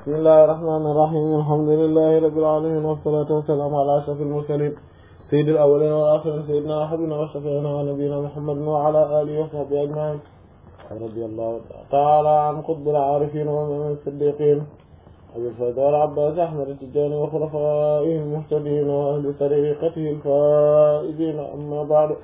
bismillahi rahmaani rahiim alhamdulillahi rabbil aalamiin wassalaatu wassalaamu alaa ashrafil mursaliin sayyidil awwaliina wal aaxiriin sayyidinaa wa habiibinaa wa shafii'inaa wa nabiyyinaa muhammadin wa alaa aalihi wa sahbihi ajma'iin radiyallahu ta'aalaa an qutbil aarifiin wa imaamil siddiiqiin abil faydi wal abbaas ahmad at-tijaani wa xulafaa'ihil muhtadiin wa ahli tariiqatihil faa'iziin ammaa ba'du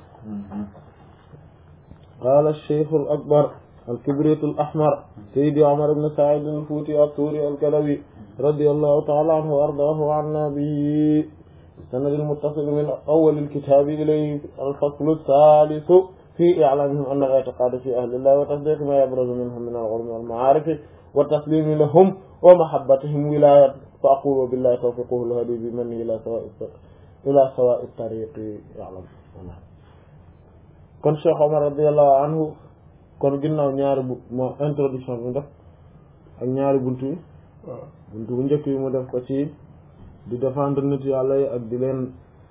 qaala ash-shaykhul akbar الكبريت الأحمر سيدي عمر بن سعيد الفوتي الطوري الكلوي رضي الله تعالى عنه وأرضاه عنا بالسند المتصل من أول الكتاب إليه الفصل الثالث في إعلامهم أن الاعتقاد في أهل الله وتصديق ما يبرز منهم من العلم والمعارف والتسليم لهم ومحبتهم ولاية فأقول بالله توفيقه الهدي بمنه إلى سواء إلى سواء الطريق يعلم كن شيخ عمر رضي الله عنه kon ginnaaw ñaari bu mo introduction bi mu def ak ñaari buntu yi buntu bu njëkk yi mu def ko ci di défendre nit yàlla yi ak di leen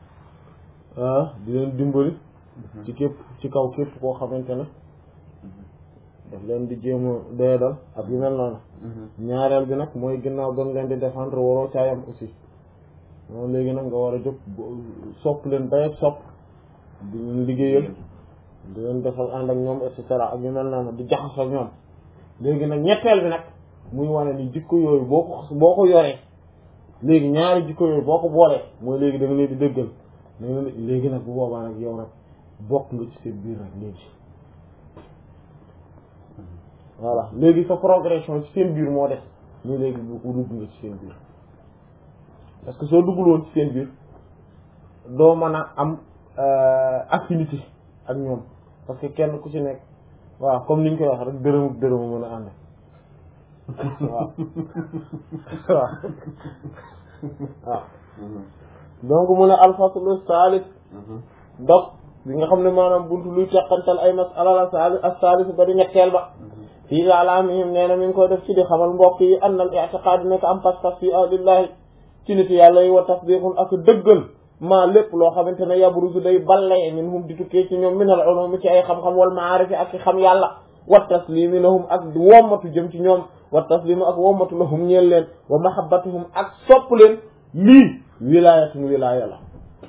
di leen dimbali ci képp ci kaw képp koo xamante ne daf leen di jéem a doyadal ak yu mel noonu ñaareel bi nag mooy ginnaaw doon leen di défendre waroo caayam aussi moom léegi nag nga war a jóg sopp leen dayet sopp di leen liggéeyal di leen defal ànd ak ñoom et cetera ak ñu mel noonu di jaxasoo ak ñoom léegi nag ñetteel bi nag muy wane ni jikko yooyu boo ko boo ko yoree léegi ñaari jikko yooyu boo ko boolee mooy léegi da nga leen di dëggal da nga léegi nag bu boobaa nag yow nag bokk nga ci seen biir nag léegi voilà léegi sa progression ci seen biir moo def muy léegi bu dugg nga ci seen biir parce que soo duggul woon ci seen biir doo mën a am affinité ak ñoom parce que kenn ku ci nekk waaw comme ni ñu koy wax rek dërëm ak dërëm mën a ànd waaw waaw waaw donc mu ne alfaslu saalis donc bi nga xam ne maanaam buntu luy teqantal ay masala la saalis ak saalis ba di ñetteel ba fii ilalamihim nee na mi ngi koy def ci di xamal mbokk yi anna al i'tiqaad nekk am pas-pas fi ahlillahi ci nit yàlla yi wa tasdiqun ak dëggal maa lépp loo xamante ne yabruzu day ballee min hum di tukkee ci ñoom min al ulum ci ay xam-xam wal maarifi ak ci xam yàlla wa taslimi lahum ak wommatu jëm ci ñoom wa taslimu ak wommatu lahum ñeel leen wa mahabbatuhum ak sopp leen lii wilaayatun wilaaya la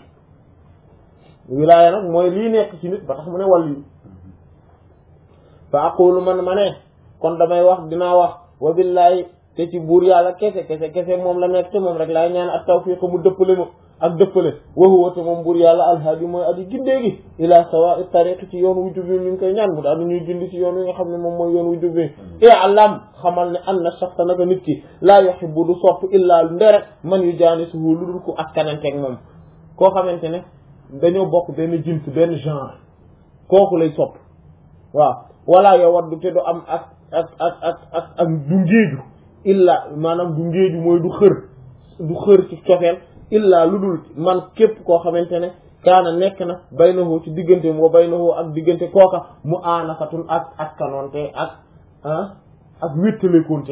wilaaya nag mooy lii nekk ci nit ba tax mu ne wàll yi fa aqulu man ma ne kon damay wax dinaa wax wa billahi te ci buur yàlla kese kese kese moom la nekk te moom rek laay ñaan ak tawfiq mu dëppale ma ak dëppale waxuwa te moom buur yàlla alhaadi mooy aji gindee gi ila sawa tariq ci yoon wu jub ñu ngi koy ñaan mu daal ñuy gindi ci yoon wi nga xam ne moom mooy yoon wu jubee e alam xamal ne an na saxta naka nit ki laa yuhibbu du sopp illaa ndere man yu jaani suhu lu dul ko askananteeg moom koo xamante ne dañoo bokk benn jins benn genre kooku lay sopp waaw wala yow wat du te du am ak ak ak ak ak ak du ngéeju illa maanaam du ngéeju mooy du xër du xër ci cofeel illa lu dul man képp koo xamante ne kaana nekk na baynahu ci diggante wa baynahu ak diggante kooka mu aanafatun ak askanoonte ak ah ak wéttalekonte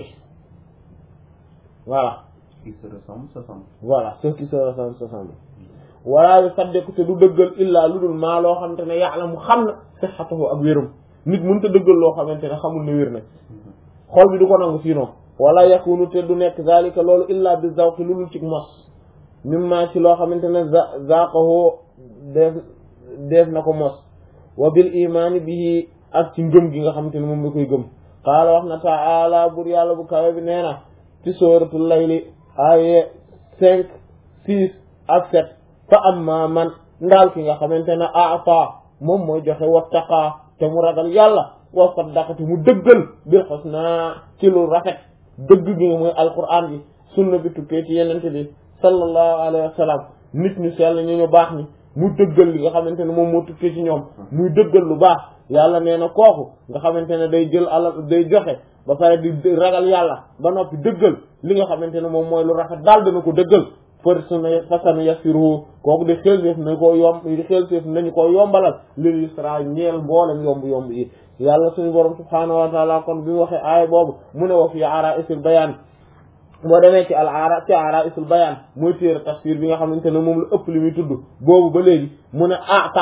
voilà qui se ressemble se semble voilà ceux qui se ressemblent se semblent wala yu saddeku te du dëggal illaa lu dul maa loo xamante ne yàlla mu xam na sihhatahu ak wérum nit mënut a dëggal loo xamante ne xamul ne wér na xol bi du ko nangu sinon wala yakunu te du nekk zalika loolu illa bi zawqi lu dul ci mos mimma ci loo xamante ne za zaqahu def def na ko mos wa bil imaani bihi ak ci ngëm gi nga xamante ne moom la koy gëm qaala wax na taala bur yàlla bu kawe bi nee na ci sooratul layli aye cinq six ak sept fa amma man ndaal ki nga xamante ne ata moom mooy joxe wattaqa te mu ragal yàlla wa saddaqa te mu dëggal bil husna ci lu rafet dëgg gi nga mooy alquran bi sunna bi tukkee ci yenente bi sallallahu alayhi wa sallam nit ñu sell ñu ñu baax ni mu dëggal li nga xamante ne moom moo tukkee ci ñoom muy dëggal lu baax yàlla nee na kooku nga xamante ne day jël alal day joxe ba pare di ragal yàlla ba noppi dëggal li nga xamante ne moom mooy lu rafet daal dana ko dëggal për suna fasanu yassiruhu kooku di xel séef nañu ko yomb di xel séef nañu ko yombalal lil yusra ñeel mboolem yomb yomb yi yàlla suñu borom subhaanahu wa taala kon bi mu waxee aaya boobu mu ne wa fi ara isil bayaan boo demee ci al ara ci ara isul bayaan mooy téere tafsir bi nga xamante ne moom la ëpp li muy tudd boobu ba léegi mu ne ata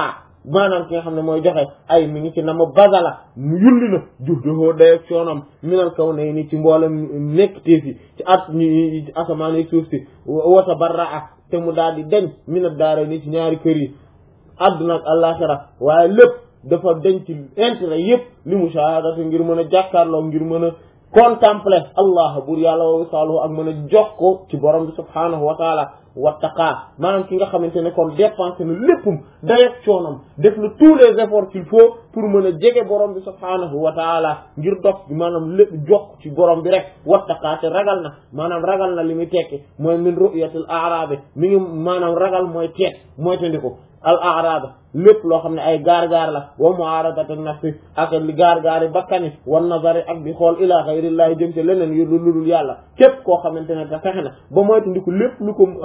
maanaam ki nga xam ne mooy joxe ay mi ngi ci na ma basala mu yulli na juf dohoo dayak coonam minal kaw ne ni ci mboolem nekk téefi ci at ñi asamaan yi suuf si wata barraa te mu daal di deñ mina daara ni ci ñaari kër yi àdduna ak àllaaxira waaye lépp dafa denc intérêt yépp li mushahadati ngir mën a jàkkaarloo ngir mën a contempler allah bur yàlla wa wisaaluhu ak mën a jox ko ci borom bi subhaanahu wa taala wattaqaa maanaam ki nga xamante ne kon dépensé na léppum dayeg coonam def na tous les efforts qu'il faut pour mën a jege borom bi subhaanahu wa taala ngir dox maanaam lépp jox ci borom bi rek wattaqaa te ragal na maanaam ragal na li muy tekki mooy min ru'yatil a'raabi mi ngi maanaam ragal mooy teet mooy tandiko al a'raab lépp loo xam ne ay gaar-gaar la wa mu'aradatu nafsi ak li gaar-gaari bakkani wan nazari ak di xool ila ghayrillahi jëm ci leneen yu lu dul yàlla képp koo xamante ne te fexe na ba moytandiku lépp lu ko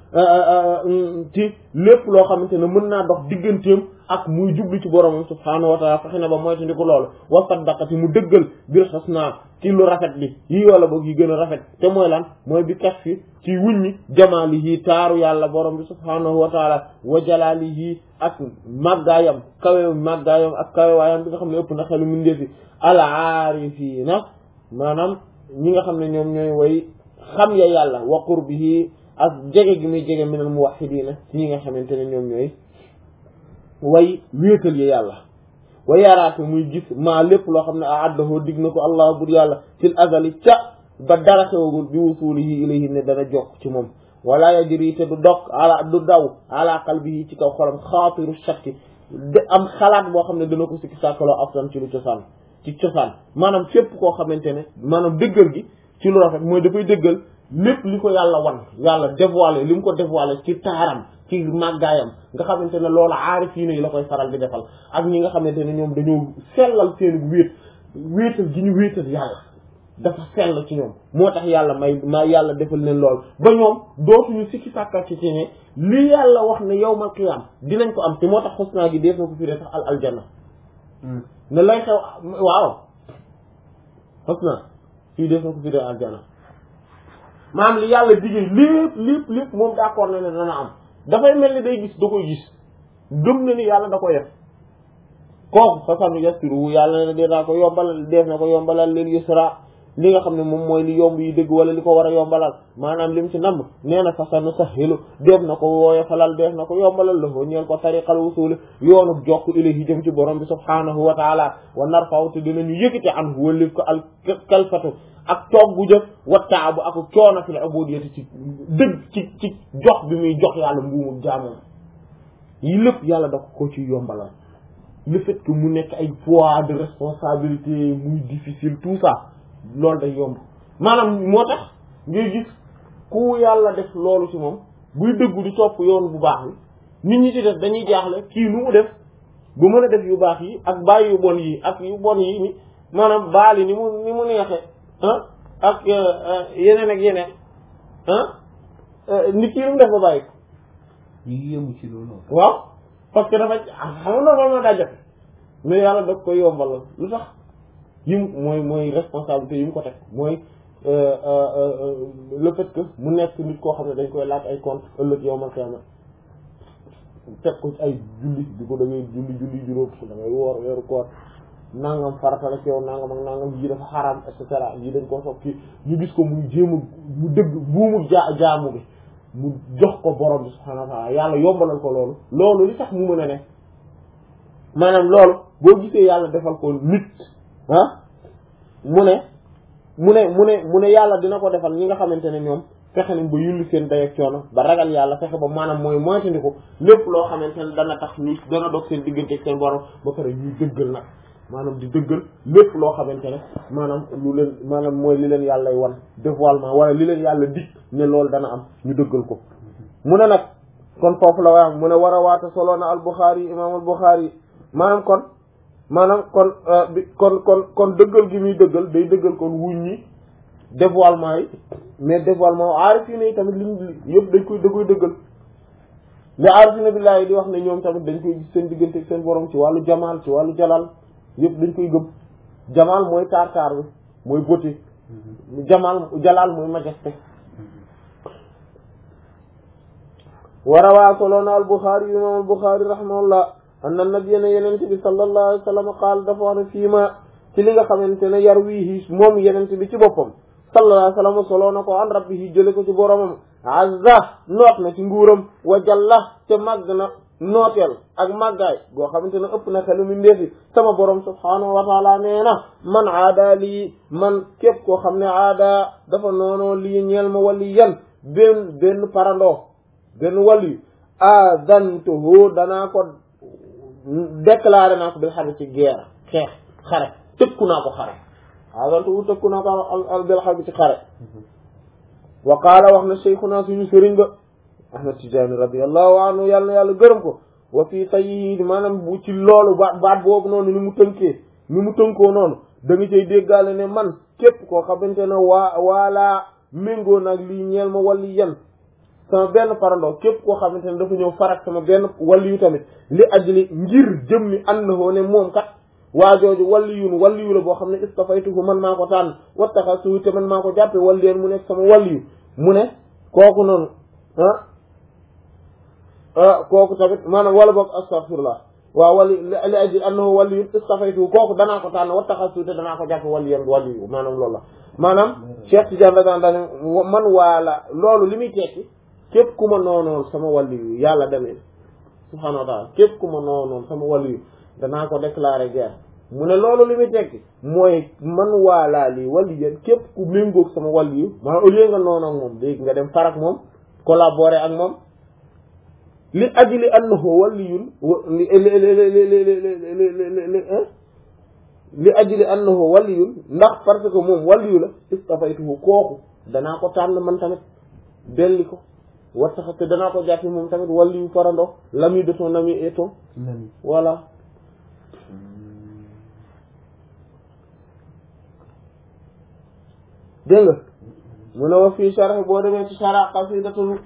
ci lépp loo xamante ne mën naa dox digganteem ak muy jublu ci boromam subhaanahu wa taala fexe na ba moytandiku loolu wa saddaqati mu dëggal bir husna ci lu rafet li yi wala boog yi gën a rafet te mooy lan mooy bi kas fi ci wuññi jamaalihi taaru yàlla borom bi subhaanahu wa taala wa jalaalihi ak màggaayam kawe màggaayam ak kawe waayam bi nga xam ne ëpp na xelu mindeefi al aarifiina maanaam ñi nga xam ne ñoom ñooy way xam ya yàlla wa qurbihi ak jege gi muy jege minal muwahhidiina ci ñi nga xamante ne ñoom ñooy way wéetal ya yàlla wa yaraate muy gis maa lépp loo xam ne a addahoo dig na ko allah bur yàlla fil azali ca ba dara xewagul bi wusulihi ilayhi ne dana jokk ci moom wala yajri te du dog ala du daw ala qalbihi ci kaw xolam xaatiru shakki de am xalaat boo xam ne dana ko sikki sàkkaloo aftan ci lu cosaan ci cosaan maanaam fépp koo xamante ne maanaam dëggal gi ci lu rafet mooy dafay dëggal lépp li ko yàlla wan yàlla dévoilé li mu ko dévoilé ci taaram ci màggaayam nga xamante ne loolu aarifiina yi la koy faral di defal ak ñi nga xamante ne ñoom dañoo sellal seen wéet wéetal gi ñu wéetal yàlla dafa sell ci ñoom moo tax yàlla may ma yàlla defal leen lool ba ñoom dootuñu sikki sàkka ci ci ne li yàlla wax ne yawmal qiyaam dinañ ko am te moo tax xusnaa gi def na ko firee sax al aljanna ne lay xew waaw xusnaa fii def na ko firee aljanna maanaam li yàlla digee lépp lépp lépp moom d'accord na ne dana am dafay mel ni day gis da koy gis gëm na ni yàlla da koy def kooku fasanu yastiru yàlla ne dinaa ko yombalal def na ko yombalal leen yusra li nga xam ne moom mooy li yomb yi dëgg wala li ko war a yombalal maanaam lim ci namb nee na fasanu sahilu def na ko wooye falal def na ko yombalal la ko ñeel ko tariqal wusuli yoonu jokk ilayhi jëm ci borom bi subhanahu wa taala wa narfaw te dinañu yëkkate an wëlif ko al kalfatu ak toog bu jëf wattaabu ak coono fil ubudiyati ci dëgg ci ci jox bi muy jox yàlla mbuumum jaamoom yi lépp yàlla da ko ci yombalal le fait que mu nekk ay poids de responsabilité muy difficile tout ça loolu day yomb maanaam moo tax ngay gis ku yàlla def loolu ci moom buy dëggu di topp yoon bu baax bi nit ñi ci def dañuy jaaxle kii nu mu def bu mën a def yu baax yi ak bàyyi yu bon yi ak yu bon yi ni maanaam baali ni mu ni mu neexe ah ak yeneen ak yeneen ah nit ki mu def ba bàyyi ko ñu ngi yëngu ci loolu. waaw parce que dafa xam nga normalement daa jafe mais yàlla daf koy yombalal lu tax yi mu mooy mooy responsabilité yi mu ko teg mooy le fait que mu nekk nit koo xam ne dañ koy laaj ay compte ëllëg yow ma xiyama teg ko ci ay julli di ko da ngay julli julli juróom da ngay woor weeru koor nangam farata la ci yow nangam ak nangam yi dafa xaraam et cetera yi dañ koo soog kii ñu gis ko muy jéem a mu dëgg buumu jaa jaamu bi mu jox ko borom bi subhaanahu wa ta'ala yàlla yombalal ko loolu loolu li tax mu mën a ne maanaam loolu boo gisee yàlla defal ko nit ah mu ne mu ne mu ne mu ne yàlla dina ko defal ñi nga xamante ne ñoom fexe nañ ba yulli seen dayak coono ba ragal yàlla fexe ba maanaam mooy moytandiku lépp loo xamante ne dana tax ñu dana dog seen diggante ak seen borom ba pare ñuy dëggal nag maanaam di dëggal lépp loo xamante ne maanaam lu leen maanaam mooy li leen yàlla wan dévoilement wala li leen yàlla dig ne loolu dana am ñu dëggal ko mu ne nag kon foofu la waam mu ne war a waata solo na al Bukhari imam al Bukhari maanaam kon maanaam kon bi kon kon kon dëggal gi muy dëggal day dëggal kon wuñ ñi dévoilement yi mais dévoilement aarifina yi tamit liñ yëpp dañ koy da koy dëggal li aarifina billahi di wax ne ñoom tamit dañ koy gis seen diggante ak seen borom ci wàllu jamaal ci wàllu jalal yëpp dañ koy gëm jamaal mooy taar taar bi mooy beauté jamaal jalal mooy majesté warawaa soloona al Bukhari imam al Bukhari rahimahullah anna nabiyya ne yenente bi sallallahu alayhi wa sallam qaal dafa wax ne fii ma ci li nga xamante ne yar wii moom yenente bi ci boppam sallallahu alayhi wa sallam soloo na ko an rabbihi jële ko ci boromam azza noot na ci nguuram wa jalla te màgg na nooteel ak màggaay goo xamante ne ëpp na xelu mi ndeefi sama borom subhaanahu wa taala nee na man aada lii man képp koo xam ne aada dafa noonoo lii ñeel ma wali yan benn benn parandoo benn wali adantuhu danaa ko déclaré naa ko bil xarbi ci guerre xeex xare tëkku naa ko xare adantuhu tëkku naa ko al bil xarbi ci xare wa qaala wax na cheikhuna suñu sëriñ ba ahmad tijaani radiallahu anhu yàlla na yàlla gërëm ko wa fii tayyi maanaam bu ci loolu baat baat boobu noonu ni mu tënkee ni mu tënkoo noonu da nga cay déggaale ne man képp koo xamante ne waa waalaa méngoo nag lii ñeel ma walli yan sama benn parandoo képp koo xamante ne dafa ñëw farak sama benn walli yu tamit li ajli ngir jëmmi annahoo ne moom kat waa jooju walliyun walliyu la boo xam ne istafaytuhu man maa ko tànn wattaxasuhu te man maa ko jàppe walliyeen mu nekk sama walliyu mu ne kooku noonu ah kooku tamit maanaam wala boog astaghfirullah waaw wali li ajli annahu waliyun istafaytuhu kooku danaa ko tànn wattaxasuhu te danaa ko jàppe walliyeen walliyu maanaam loolu la maanaam Cheikh Tidiane radiyallahu daan man waala loolu li muy tekki képp ku ma noonoon sama waliyu yàlla demee subhaanahu wa taala képp ku ma noonoon sama waliyu danaa ko déclarer guerre mu ne loolu li muy tekki mooy man waalaa lii wali yéen képp ku méngoog sama wali yu maanaam au lieu nga noonu ak moom léegi nga dem farak moom collaborer ak moom li ajli annahu waliyun li li ajli annahu waliyun ndax parce que moom waliyu la istafaytuhu kooku danaa ko tànn man tamit belli ko war tax te danaa ko jàppi moom tamit waliyu farando l'ami de ton ami et ton voilà dégg nga mu ne wa fii sharh boo demee ci sharh qasidatul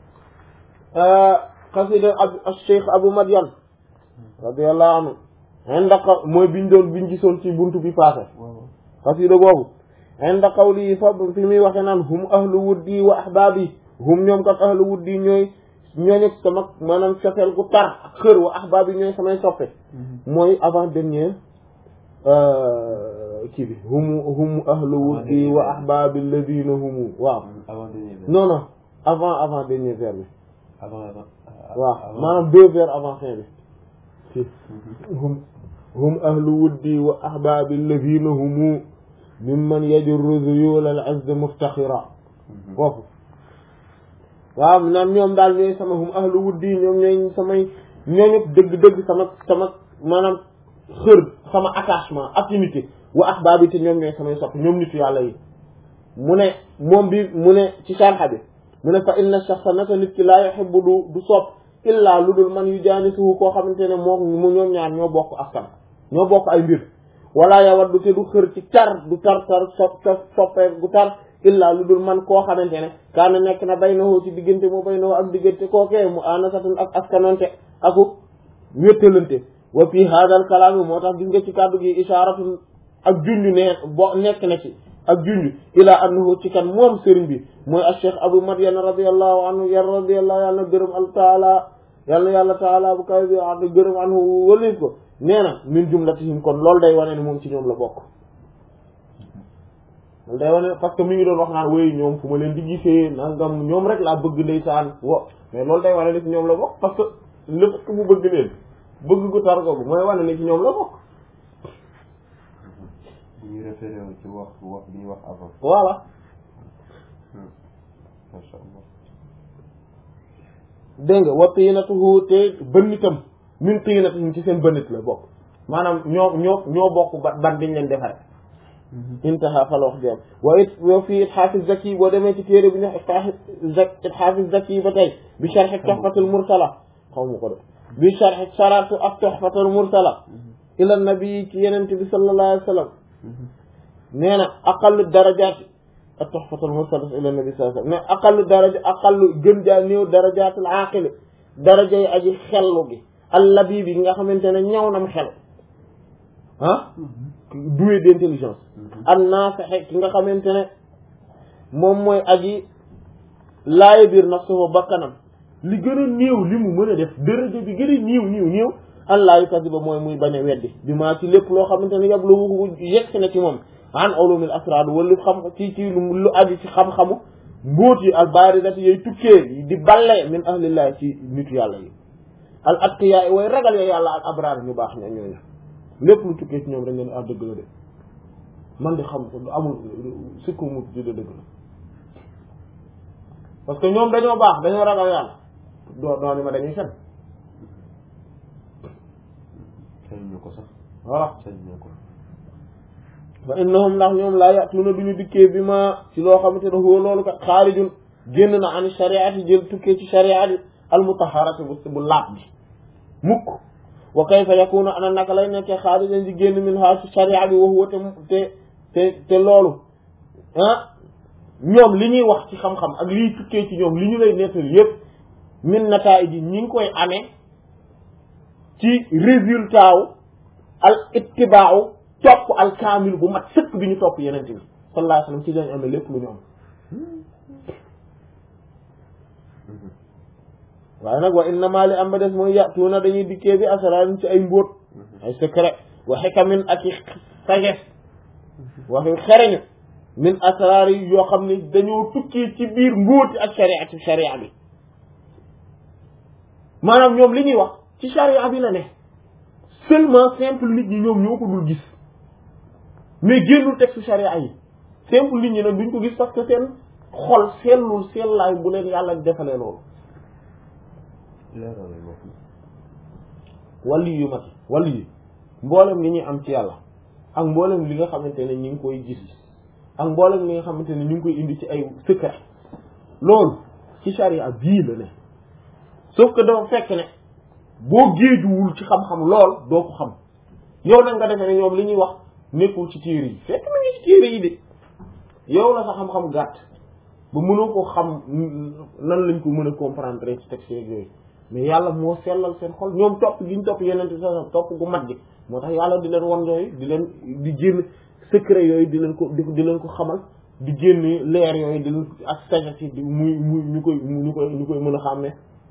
qasida ab cheikh Abu Madyan radiyallahu anhu inda qaw mooy biñ doon biñ gisoon ci buntu bi passé qasida boobu inda qawli fa fi muy waxe naan hum ahlu wuddi wa ahbaabi hum ñoom kat ahlu wuddi ñooy ñooñu sama maanaam cofeel gu tar ak xër wa ahbaabi ñooy samay soppe mooy avant dernier kii bi hum hum ahlu wuddi wa ahbaabi alladina humu waaw non non avant avant dernier vers bi waaw maanaam deux vers avant fin bi si hum hum ahlu wuddi wa ahbaabi alladina humu mimman yajurru zuyul al azd muftaxira foofu waaw naan ñoom daal ñooy sama hum ahlu wuddi ñoom ñooy samay ñooñu dëgg-dëgg sama sama maanaam xër sama attachement affinité wa ahbaabi te ñoom ñooy samay sopp ñoom nitu yàlla yi mu ne moom bi mu ne ci sharxa bi mu ne fa inna shakhsa naka nit ki laa yuhibbu du du sopp illaa lu dul man yu jaanisuhu koo xamante ne moo mu ñoom ñaar ñoo bokk askan ñoo bokk ay mbir wala yawaddu te du xër ci tar du tar tar sopp soppee gu tar illaa lu dul man koo xamante ne kaana nekk na baynahu ci diggante mu baynahu ak diggante kookee mu anasatun ak askanonte aku wéttalante wa fii hadal kalaami moo tax gis nga ci kàddu gi isharatun ak junj ne bo nekk na ci ak junj ila annahu ci kan moom sëriñ bi mooy al cheikh abu madian radiallahu anhu yar radiallahu yàlla na gërëm al taala yàlla na yàlla taala bu kaw bi a gërëm anhu walis ko nee na min jumlatihim kon loolu day wane ne moom ci ñoom la bokk loolu day wane parce que mi ngi doon wax naan wéy ñoom fu ma leen di gisee nangam ñoom rek laa bëgg ndeysaan wo mais loolu day wane ne ci ñoom la bokk parce que lépp ku mu bëgg leen bëgg gu tar googu mooy wane ne ci ñoom la bokk bu ñu référé wu ci wax wax bi ñu wax avant voilà masha Allah dégg nga wa tiinatuhu te bënnitam min tiinatihim ci seen bënnit la bokk maanaam ñoo ñoo ñoo bokk ba ban biñ leen defare intaha fal wax jam wa it wa fii itxaafi zaki boo demee ci téere bi ñu itxaafi zaki ba tey bi sharxi toxfatul mursala xaw ma ko de bi sharxi saratu ak toxfatul mursala ila nabi ci yenente bi sallallahu alayhi wa sallam nee na aqallu darajaati ak toxfatul mursala ila nabi sallallahu alayhi wa sallam mais aqallu daraja aqallu gën jaa néew darajaatul aaqili daraja yi aji xellu gi allabi bi nga xamante ne ñaw nam xel ah doué d'intelligence an naafixe ki nga xamante ne moom mooy aji laaye biir nafsuhu bakkanam li gën a néew li mu mën a def daraja bi gën a néew néew néew allah yukasiba mooy muy bañ a weddi bi maa ci lépp loo xamante ne yab lu yegg si na ci moom an ulumil asrar wala xam ci ci lu aju ci xam-xamu mbóot yi al barizati yooyu tukkee di balle min ahlillah ci nitu yàlla yi al atqiya way ragal ya yàlla al abrar ñu baax ña ñooñu lépp lu tukkee ci ñoom dañ leen ah dëgg la de man di xam amul sikku mu di de dëgg la parce que ñoom dañoo baax dañoo ragal yàlla doo doo ni ma dañuy fen sañ ñu ko sax voilà sañ ñu ko fa innahum ndax ñoom laa yàtuna duñu dikkee bi ma ci loo xamante ne huwa loolu kat xaarijun génn na an shariati jël tukkee ci shariati al mutaharati bu bu laab bi mukk wa kayfa yakunu ana naka lay nekkee xaarijan di génn min ha ci sharia bi wa huwa te te te te loolu ah ñoom li ñuy wax ci xam-xam ak liy tukkee ci ñoom li ñu lay nettali yépp min nataay ji ñi ngi koy amee ci résultat wu al ittibaaw topp al kaamil bu mat sëkk bi ñu topp yeneen bi sallallahu alayhi wasallam ci lañ amee lépp lu ñu am waaye nag wa innama li am ba des mooy yàtuuna dañuy dikkee bi asraarin ci ay mbóot ay secret wa xikamin ak i sagesse waxi xereñu min asraar yi yoo xam ne dañoo tukki ci biir mbóoti ak sharia ci sharia bi maanaam ñoom li ñuy wax ci sharia bi la ne seulement simple nit ñi ñoom ñoo ko dul gis mais génnul texte sharia yi simple nit ñi nag duñ ko gis parce que seen xol sellul sellaay bu leen yàlla defalee loolu leeral wax wàllu yu mat wàllu yi mboolem li ñuy am ci yàlla ak mboolem li nga xamante ne ñu ngi koy gis ak mboolem li nga xamante ne ñu ngi koy indi ci ay secret loolu ci sharia bii la ne sauf que dafa fekk ne boo géejuwul ci xam-xam lool doo ko xam yow nag nga defee ne ñoom li ñuy wax nekkul ci téere yi fekk na ngi ci téere yi de yow la sa xam-xam gàtt ba mënoo ko xam nan lañ ko mën a comprendre ci texte yeeg yooyu mais yàlla moo sellal seen xol ñoom topp gi ñu topp yeneen ti sa topp gu mat gi moo tax yàlla di leen won yooyu di leen di génn secret yooyu di leen ko di di leen ko xamal di génn leer yooyu di leen ak sagesse yi di muy muy ñu koy ñu koy ñu koy mën a xàmmee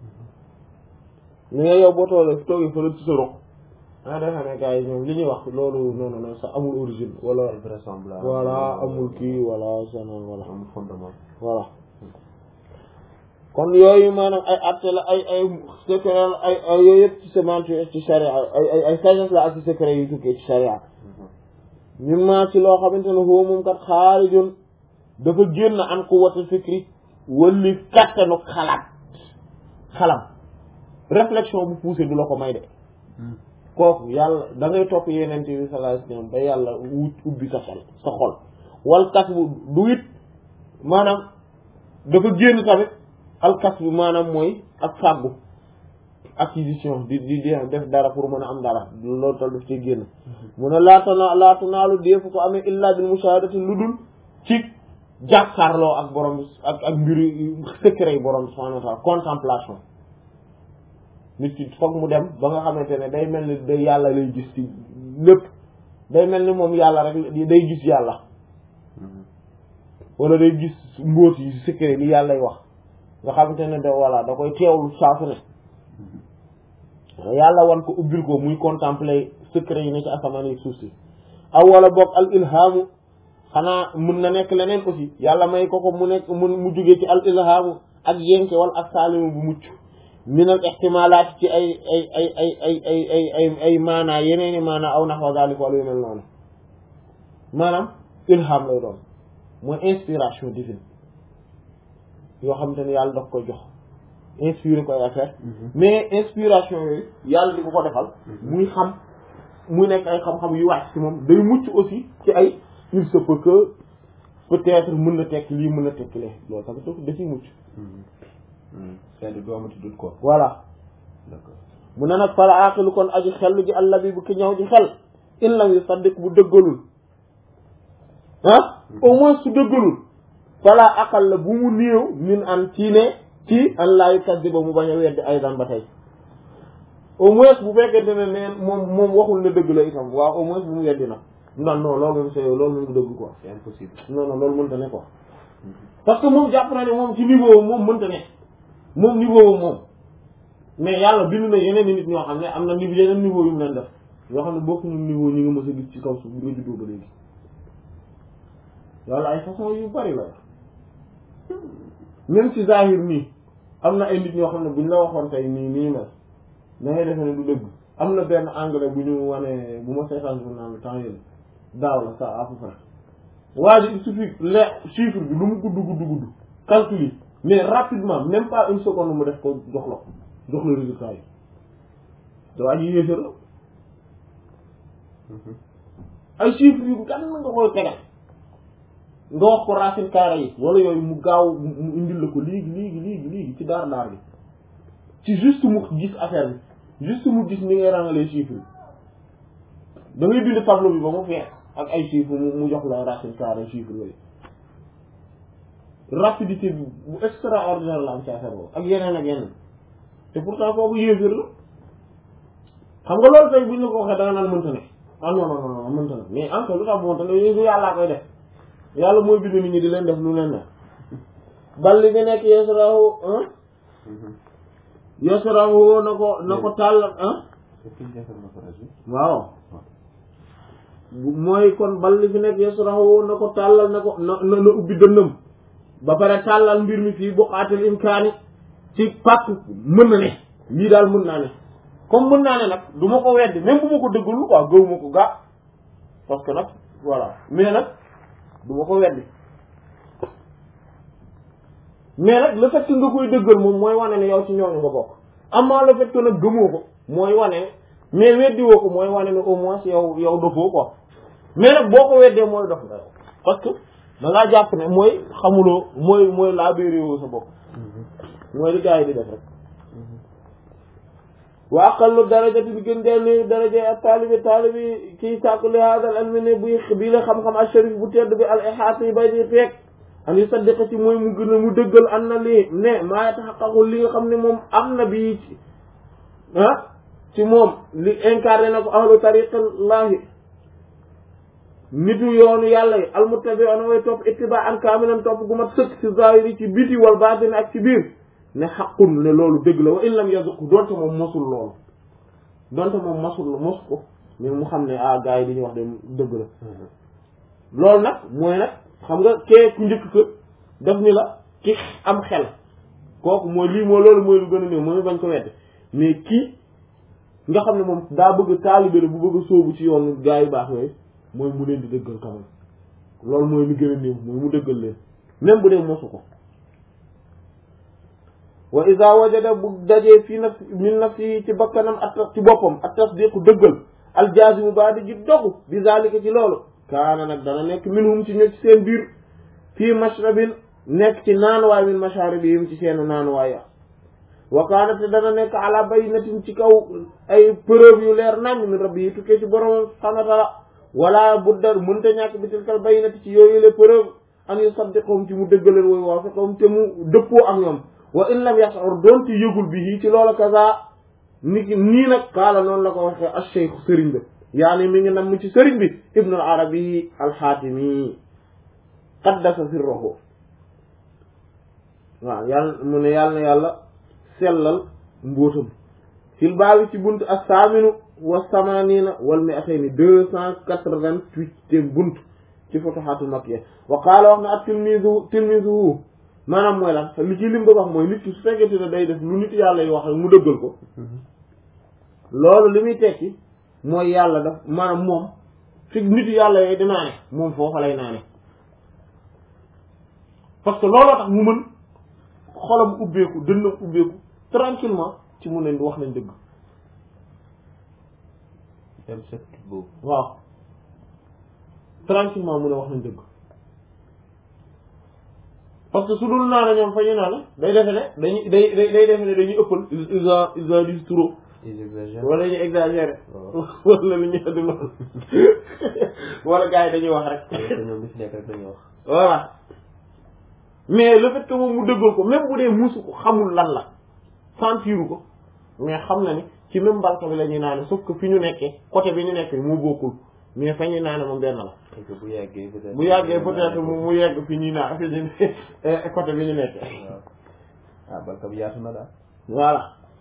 mais yow boo toolee toogee fële ci sa roq ah defe ne gars yi ñoom li ñuy wax loolu non non non sax amul origine wala vraisemblable voilà amul kii wala sana wala amul fondement voilà kon yooyu maanaam ay atte la ay ay secret la ay ay yooyu yëpp ci semence ci charia ay ay ay sagesse la ak ci secret yu tukkee ci charia ñun maa ci loo xamante ne foofu moom kat xaarijun dafa génn an quwwati fikri wali kattanu xalaat xalam réflexion bu poussé du la ko may de kooku yàlla da ngay topp yeneen bi sallallahu alayhi wasallam ba yàlla wut ubbi sa xel sa xol wal kas bu du it maanaam dafa génn tamit alkas bi maanaam mooy ak fàggu acquisition di di di def dara pour mën a am dara loolu tal daf ci génn mu ne laatana laatu naalu deefu ko amee illa bil mushahadati lu dul ci jàkkaarloo ak borom ak ak mbiri secret yi borom subhanahu wa ta'ala contemplation nit ki foog mu dem ba nga xamante ne day mel ni day yàlla lay gis ci lépp day mel ni moom yàlla rek day gis yàlla wala day gis mbóot yi secret li yàllay wax nga xamante ne da voilà da koy teewlu saa su ne yàlla wan ko ubbil ko muy contempler secret yi ne ci asamaan yi suuf si aw wala boog al ilhamu xanaa mun na nekk leneen aussi yàlla may ko ko mu nekk mu mu jógee ci al ilhamu ak yenke wala ak saalimu bu mucc min al ihtimalaat ci ay ay ay ay ay ay ay ay ay maanaa yeneeni maanaa aw naxwa zalik wala yu mel noonu maanaam ilham lay doon mooy inspiration divine yoo xamante ne yàlla daf koy jox inspiré ko ay affaire mais inspiration yooyu yàlla di ko ko defal muy xam muy nekk ay xam-xam yu wàcc ci moom day mucc aussi ci ay il se peut que peut-être mën na tekk lii mën na tekk lee loolu tamit daf da ciy mucc c'est-à-dire doo amati doute quoi voilà d'accord mu ne nag fala aqilu kon aji xellu ji àlla bi bu ki ñëw ji xel in lam yu saddiq bu dëggalul ah au moins su dëggalul fala aqal la bu mu néew min an ci ne ci an laayu kaddiba mu bañ a weddi aydan ba tey au moins bu fekkente ne neen moom moom waxul ne dëgg la itam waaw au moins bu mu weddi nag non non loolu moom c'est loolu moom du dëgg quoi c'est impossible non non loolu mënta ne quoi parce que moom jàpp na ne moom ci niveau moom mënta ne moom niveau moom mais yàlla bind na yeneen nit ñoo xam ne am na niveau yeneen niveau yu mu leen def yoo xam ne bokkuñu niveau ñi nga mës a gis ci kaw suuf bi nga juddoo ba léegi yàlla ay façon yu bari la même ci zahir nii am na ay nit ñoo xam ne buñ la waxoon tey nii nii mel da ngay defe ne du dëgg am na benn anglais bu ñu wane bu ma seetaan journal bi temps yële daaw la ça à peu près waa ji il suffit le chiffre bi lu mu gudd gudd gudd calcul yi mais rapidement même pas une seconde mu def ko jox la ko jox la résultat yi te waa ji yéefar la ay chiffres yu gan nga koy tegal nga wax ko racine carré yi wala yooyu mu gaaw mu indil la ko léegi léegi léegi léegi ci daar daar bi ci juste mu gis affaire bi juste mu gis ni ngay rangalee chiffres yi da ngay bind tableau bi ba mu fees ak ay chiffres mu mu jox la racine carré chiffres yooyu rapidité bi bu extraordinaire la am ci affaire boobu ak yeneen ak yeneen te pourtant kooku yéeféer la xam nga loolu tey buñ la ko waxee da nga naan mënta ne ah non non non mënta ne mais en fait lu tax mënta ne yéesu yàllaa koy def yàlla mooy bind nit ñi di leen def lu leen ne bal li fi nekk yasrahu yasrahu na ko na ko tàllal ah waaw mooy kon bal li fi nekk yasrahu na ko tàllal na ko na na ubbi dënnam ba pare tàllal mbir mi fii buqaatil imkaani ci pàkk mën na ne lii daal mën naa ne comme mën naa ne nag du ma ko weddi même bu ma ko dëggul quoi gëw ma ko gaa parce que nag voilà mais nag du ma ko weddi mais nag le fait que nga koy dëggal moom mooy wane ne yow ci ñooñu nga bokk amaa le fait que nag gëmoo ko mooy wane ne mais weddi woo ko mooy wane ne au moins yow yow dofoo quoi mais nag boo ko weddee mooy dof nga yow parce que da ngaa jàpp ne mooy xamuloo mooy mooy laa béeréwoo sa bopp mooy li gars yi di def rek wa aqallu darajati bi gën dee ni daraja ak taalibi taalibi kii sàkku li haadal ilmi ne buy bii la xam-xam al sharif bu tedd bi al ihaat yi bay di feek an yu saddiqa ci mooy mu gën a mu dëggal an na lii ne maa yataxaqaqu li nga xam ne moom am na bii ci ah ci moom li incarné na ko ahlu tariqillahi nitu yoonu yàlla yi almuttabi'una way topp ittiba an kaamilan topp gu mat sëkk ci zahiri ci biti wal baatin ak ci biir ne xaqun ne loolu dëgg la wa in lam yazuq donte moom mosul loolu donte moom mosul mos ko mais mu xam ne ah gars yi li ñuy wax de dëgg la loolu nag mooy nag xam nga kee ku njëkk ko def ni la ki am xel kooku mooy lii moo loolu mooy lu gën a néew mooy bañ ko wedde mais kii nga xam ne moom daa bëgg taalibe la bu bëgg a sóobu ci yoonu gars yi baax yooyu mooy mu leen di dëggal quand même loolu mooy li gën a néew mooy mu dëggal leen même bu dee mosu ko wa iza wajada bu dajee fii naf min nafsi ci bakkanam at ci boppam at tasdiqu dëggal aljazimu ba di ji dogu bi zalika ci loolu kaana nag dana nekk minhum ci ño ci seen biir fii mashrabin nekk ci naanuwaay min masharibihim ci seenu naanuwaay ya wa kaana te dana nekk ala baynatin ci kaw ay preuve yu leer nañ min rabbi yi tukkee ci borom subhanahu wa taala wala budda mënta ñàkk bi tilkal baynati ci yooyu les preuve an yusaddiqhum ci mu dëggaleen wooyu waafiqhum te mu dëppoo ak ñoom wa in lam yash'ur doon ci yëgul bi ci loola kaza ni ki nii nag kaala noonu la ko waxee ash-shaykh sëriñ bi yaani mi ngi nam ci sëriñ bi ibnu al-arabi al-xaatimi qaddasa sirruhu waaw yàlla mu ne yàlla na yàlla sellal mbóotam fil baabi ci bunt as-saaminu wa samanina wal mi'atayni deux cent quatre-vingt-huitième bunt ci futuhaatul makkiya wa qaala wax na ak tilmizu tilmizuhu maanaam mooy lan li ci lim bëgg wax mooy nit ki su fekkente ne day def lu nit yàlla yi wax rek mu dëggal ko loolu li muy tekki mooy yàlla daf maanaam moom fi nit yàlla yooyu di naane moom foofa lay naane parce que looloo tax mu mën xolam ubbeeku dënnam ubbeeku tranquillement ci mu ne wax nañ dëgg dem set boobu waaw tranquillement mu ne wax nañ dëgg parce que su dul naa ne ñoom fa ñu naan day defe ne dañuy day day day defe ne dañuy ëppal ils en ils en disent trop ils exagèrent wala dañuy exagérer waaw wala lu ñu di noonu wala gars yi dañuy wax rek parce que ñoom li fi nekk rek dañuy wax voilà mais le fait que moom mu dëggal ko même bu dee musu ko xamul lan la sentiru ko mais xam na ni ci même balka bi la ñuy naane sauf que fi ñu nekkee côté bi ñu nekkee mu bokkul mais fa ñuy naane moom benn la et que bu yàggee peut-être bu yàggee peut-être mu mu yegg fi ñuy naan fi ñu côté bi ñu nekkee waaw ah balka bi yaatu na daal voilà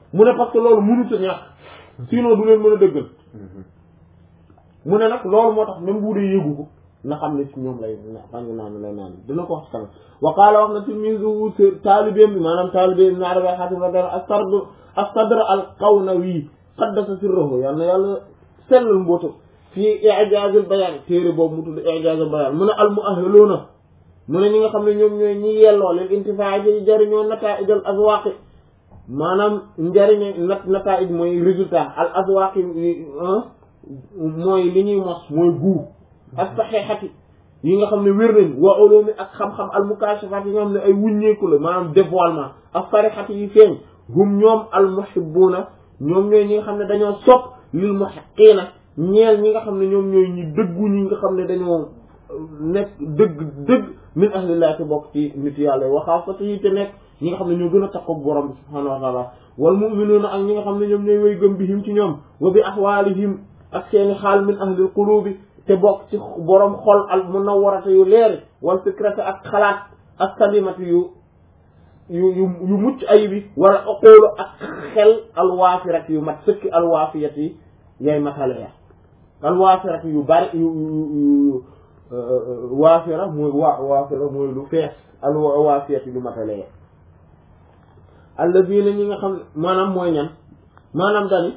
mu ne parce que loolu mënut a ñàkk sinon du leen mën a dëggal mu ne nag loolu moo tax même bu dee yëgu ko na xam ne ci ñoom lay xam naan lay naan dina ko wax ci kanam wa qaala wax na tilmizu taalibeem bi maanaam taalibeem na araba xatim radar astard astadr al qawnawi qaddasa sirruhu yal na yàlla sellal mbootu fii i'jaazul bayaan téere boobu mu tudd i'jaazul bayaan mu ne al mu'ahhiluuna mu ne ñi nga xam ne ñoom ñooy ñi yelloo leen intifaa ji jariñoo nataa'ijal azwaaqi maanaam njariñe nat nataa'ij mooy résultat al azwaaqi mooy li ñuy mos mooy guu ak saxeexati yi nga xam ne wér nañ wa ulumi ak xam-xam al mukaashafaat yi nga xam ne ay wuññeeku la maanaam dévoilement ak farixati yi feeñ hum ñoom al muhibbuuna ñoom ñooy ñi nga xam ne dañoo sopp lil muhaqqiina ñeel ñi nga xam ne ñoom ñooy ñi dëggu ñi nga xam ne dañoo nekk dëgg dëgg min ahlillah te bokk ci nit yàlla wa xaasati yi te nekk ñi nga xam ne ñoo gën a takkook borom bi subhaanahu wa taala wal mu'minuuna ak ñi nga xam ne ñoom ñooy way gëm bihim ci ñoom wa bi ahwaalihim ak seeni xaal min ahlil qulubi te bokk ci borom xol al munawwarata yu leeri wal fikrata ak xalaat ak salimati yu yu yu yu mucc ayibi wala aqulu ak xel alwaafirati yu mat sëkki alwaafiyati yay matale ya alwaafirati yu bari yu yu waafira mooy wa waafira mooy lu fees alwaafiyati lu matale ya alladina ñi nga xam ne maanaam mooy ñan maanaam dani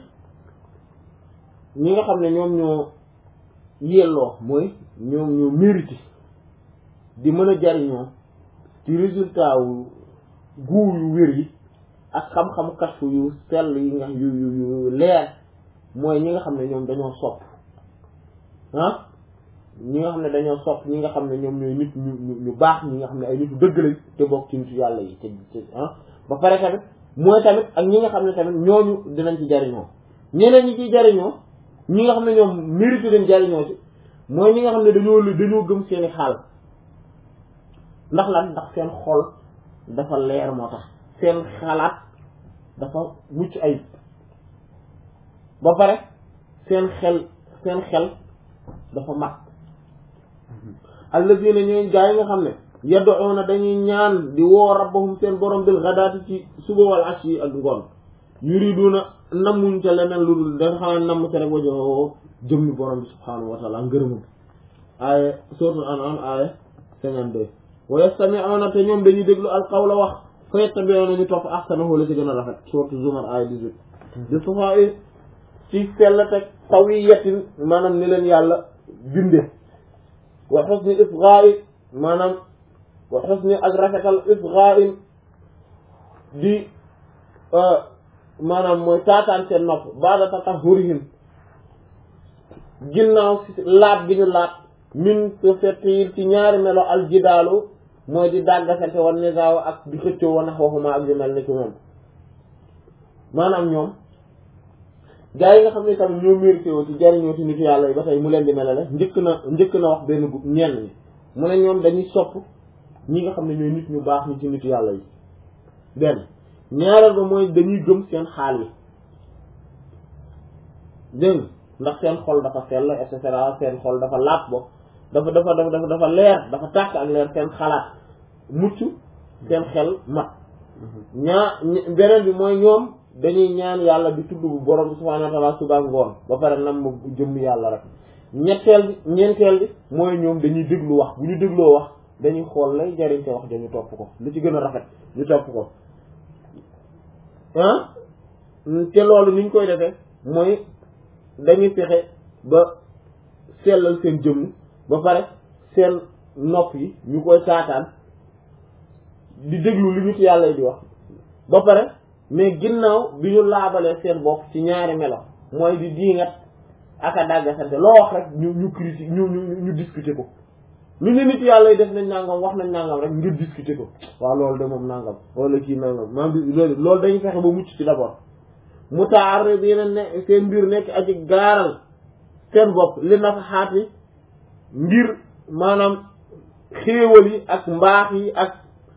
ñi nga xam ne ñoom ñoo yelloo mooy ñoom ñoo mérité di mën a jariñoo ci résultat wu guu yu wér yi ak xam-xam kashfu yu sell yi nga yu yu yu leer mooy ñi nga xam ne ñoom dañoo sopp ah ñi nga xam ne dañoo sopp ñi nga xam ne ñoom ñooy nit ñu ñu baax ñi nga xam ne ay nitu dëgg lañ te bokk ci nitu yàlla yi te ah ba pare tamit mooy tamit ak ñi nga xam ne tamit ñooñu dinañ ci jariñoo ñeneen ñi ciy jariñoo ñi nga xam ne ñoom mérité dañ jariñoo ci mooy ñi nga xam ne dañoo dañoo gëm seeni xaal ndax lan ndax seen xol dafa leer moo tax seen xalaat dafa mucc ayib ba pare seen xel seen xel dafa mat allazina ñooy gaa yi nga xam ne yad'una dañuy ñaan di woo rabbahum seen borom bil ghadaati ci suba wal ashi ak ngoon yuriduna nammuñ ca leneen lu dul dafa xanaa namm ca rek wajoo jëmmi borom bi subhaanahu wa taala ngërëmam aaya suratul an'am aaya cinquante-deux wa yastami'una te ñoom dañuy déglu al qawla wax fa yattabi'una ñu topp ahsanahu la ci gën a rafet suratul zumar aaya dix-huit di safaa ci sell teg tawiyatin maanaam ni leen yàlla binde wa husni isgha'i maanaam wa husni ak rafetal isgha'in di maanaam mooy taataan seen nopp ba'da tatahhurihim ginnaaw si laat gi ñu laat min su fettiil ci ñaari melo aljidaalu mooy di dàggasante wan nisaaw ak di xëccoo wa nahwahuma ak yu mel ni ki moom maanaam ñoom gaa yi nga xam ne tamit ñoo mérité woo ci jariñoo ci nit yàlla yi ba tey mu leen di melale njëkk na njëkk na wax benn gu ñenn ñi mu ne ñoom dañuy sopp ñi nga xam ne ñooy nit ñu baax ñi ci nit yàlla yi benn ñaareel ba mooy dañuy gëm seen xaal yi dégg ndax seen xol dafa sell et cetera seen xol dafa laat bo dafa dafa dafa dafa leer dafa tàkk ak leer seen xalaat mucc seen xel mat ñaa beneen bi mooy ñoom dañuy ñaan yàlla di tudd bu borom bi subhaanahu wa ta'ala suba ngoon ba pare nam ma jëmm yàlla rek ñetteel bi ñeenteel bi mooy ñoom dañuy déglu wax bu ñu dégloo wax dañuy xool lay jariñ te wax dañu topp ko lu ci gën a rafet ñu topp ko ah te loolu ni ñu koy defee mooy dañuy fexe ba sellal seen jëmm ba pare seen nopp yi ñu koy taataan di déglu li nit yàlla di wax ba pare mais ginnaaw bi ñu laabalee seen bopp ci ñaari melo mooy di diingat ak a dàggasante loo wax rek ñu ñu critique ñu ñu ñu discuter ko lu ne nit yàlla def nañ nangam wax nañ nangam rek ngir discuter ko waaw loolu de moom nangam wala kii nangam maam bi loolu loolu dañuy fexe ba mucc ci d'abord mu taar bi yeneen ne seen mbir nekk aji gaaral seen bopp li na fa xaati ngir maanaam xéewal yi ak mbaax yi ak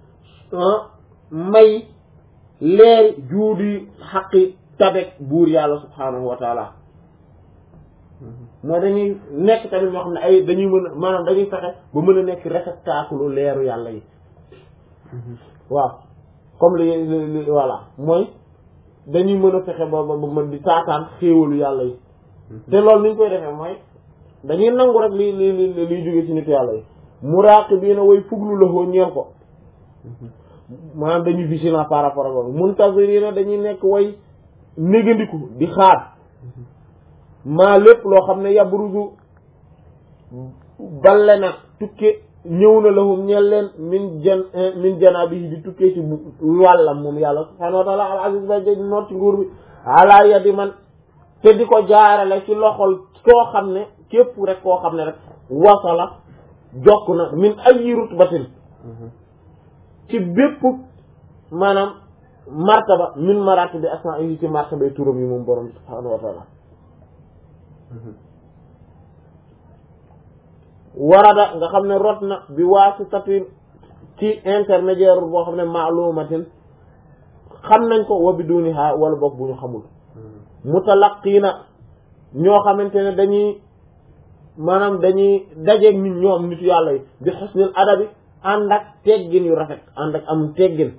may leeri juudi xaqi tabek buur yàlla subhaanahu wa taala mooy dañuy nekk tamit ñoo xam ne ay dañuy mën a maanaam dañuy fexe ba mën a nekk réceptacle leeru yàlla yi waaw comme li li voilà mooy dañuy mën a fexe ba ba ba mën di taataan xéewalu yàlla yi te loolu ni ñu koy defee mooy dañuy nangu rek li li li liy jóge ci nit yàlla yi muraaqibiina way fuglu la hoo ñeel ko maanaam dañuy vigilant par rapport ak loolu muntazirina dañuy nekk way négandiku di xaar maa lépp loo xam ne yabruzu balle na tukke ñëw na lahum ñeel leen min jan min janaabihi di tukkee ci wàllam moom yàlla subhaanahu wa taala al aziz ba jëj noot ci nguur bi ala yadi man te di ko jaarale ci loxol koo xam ne képp rek koo xam ne rek wasala jokk na min ayi rutbatin ci bépp maanaam martaba min maratibi asma'ihi ci martaba turam yi moom borom subhaanahu wa taala warada nga xam ne rot na bi waasitatin ci intermédiaire boo xam ne maalumatin xam nañ ko wa biduniha wala boog bu ñu xamul mutalaqiina ñoo xamante ne dañuy maanaam dañuy dajeeg nit ñoom nitu yàlla yi bi xusnil adabi ànd ak teggin yu rafet ànd ak am teggin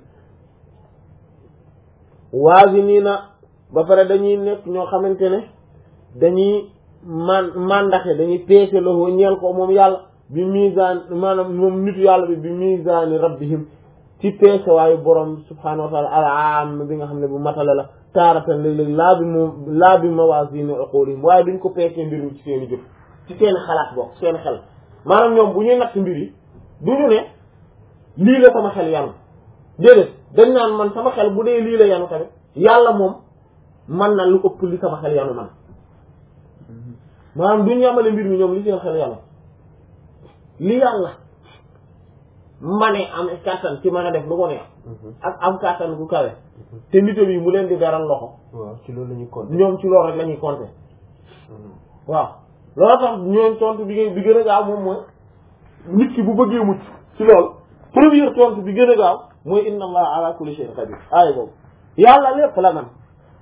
waaziniina ba pare dañuy nekk ñoo xamante ne dañuy man mandaxe dañuy peese loxo ñeel ko moom yàlla bi misaan maanaam moom nitu yàlla bi bi misaani rabbihim ci peese waayu borom subhaanahu wa taala al aam bi nga xam ne bu matale la taaratan léeg-léeg laa bi moom laa bi mawaazini uqulihim waaye duñ ko peesee mbir mi ci seen i jëf ci seen xalaat bokk seen xel maanaam ñoom bu ñuy natt mbir yi duñu ne lii la sama xel yanu déedéet dañ naan man sama xel bu dee lii la yanu tamit yàlla moom man na lu ëpp li sama xel yanu man maanaam duñu yamale mbir mi ñoom li seen xel yàlla li yàlla ma ne am kàttan ci mën a def lu ko neex ak am kàttan gu kawe te nitam yi mu leen di beral loxo waaw ci loolu la ñuy compter. ñoom ci loolu rek la ñuy compter waaw loolu tax ñoom tontu bi bi gën a gaaw moom mooy nit ki bu bëggee mucc ci loolu première tontu bi gën a gaaw mooy inna allah ala kulli shay'in qadir aaya boobu yàlla lépp la man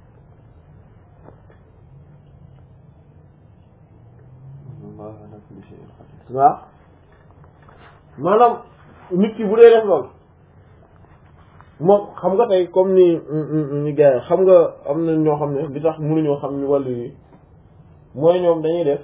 Allah ala kulli shay'in qadir. waaw maanaam nit ki bu dee def loolu moom xam nga tey comme ni ñu gars yi xam nga am na ñoo xam ne li tax mënuñoo xam ni wàllu yi mooy ñoom dañuy def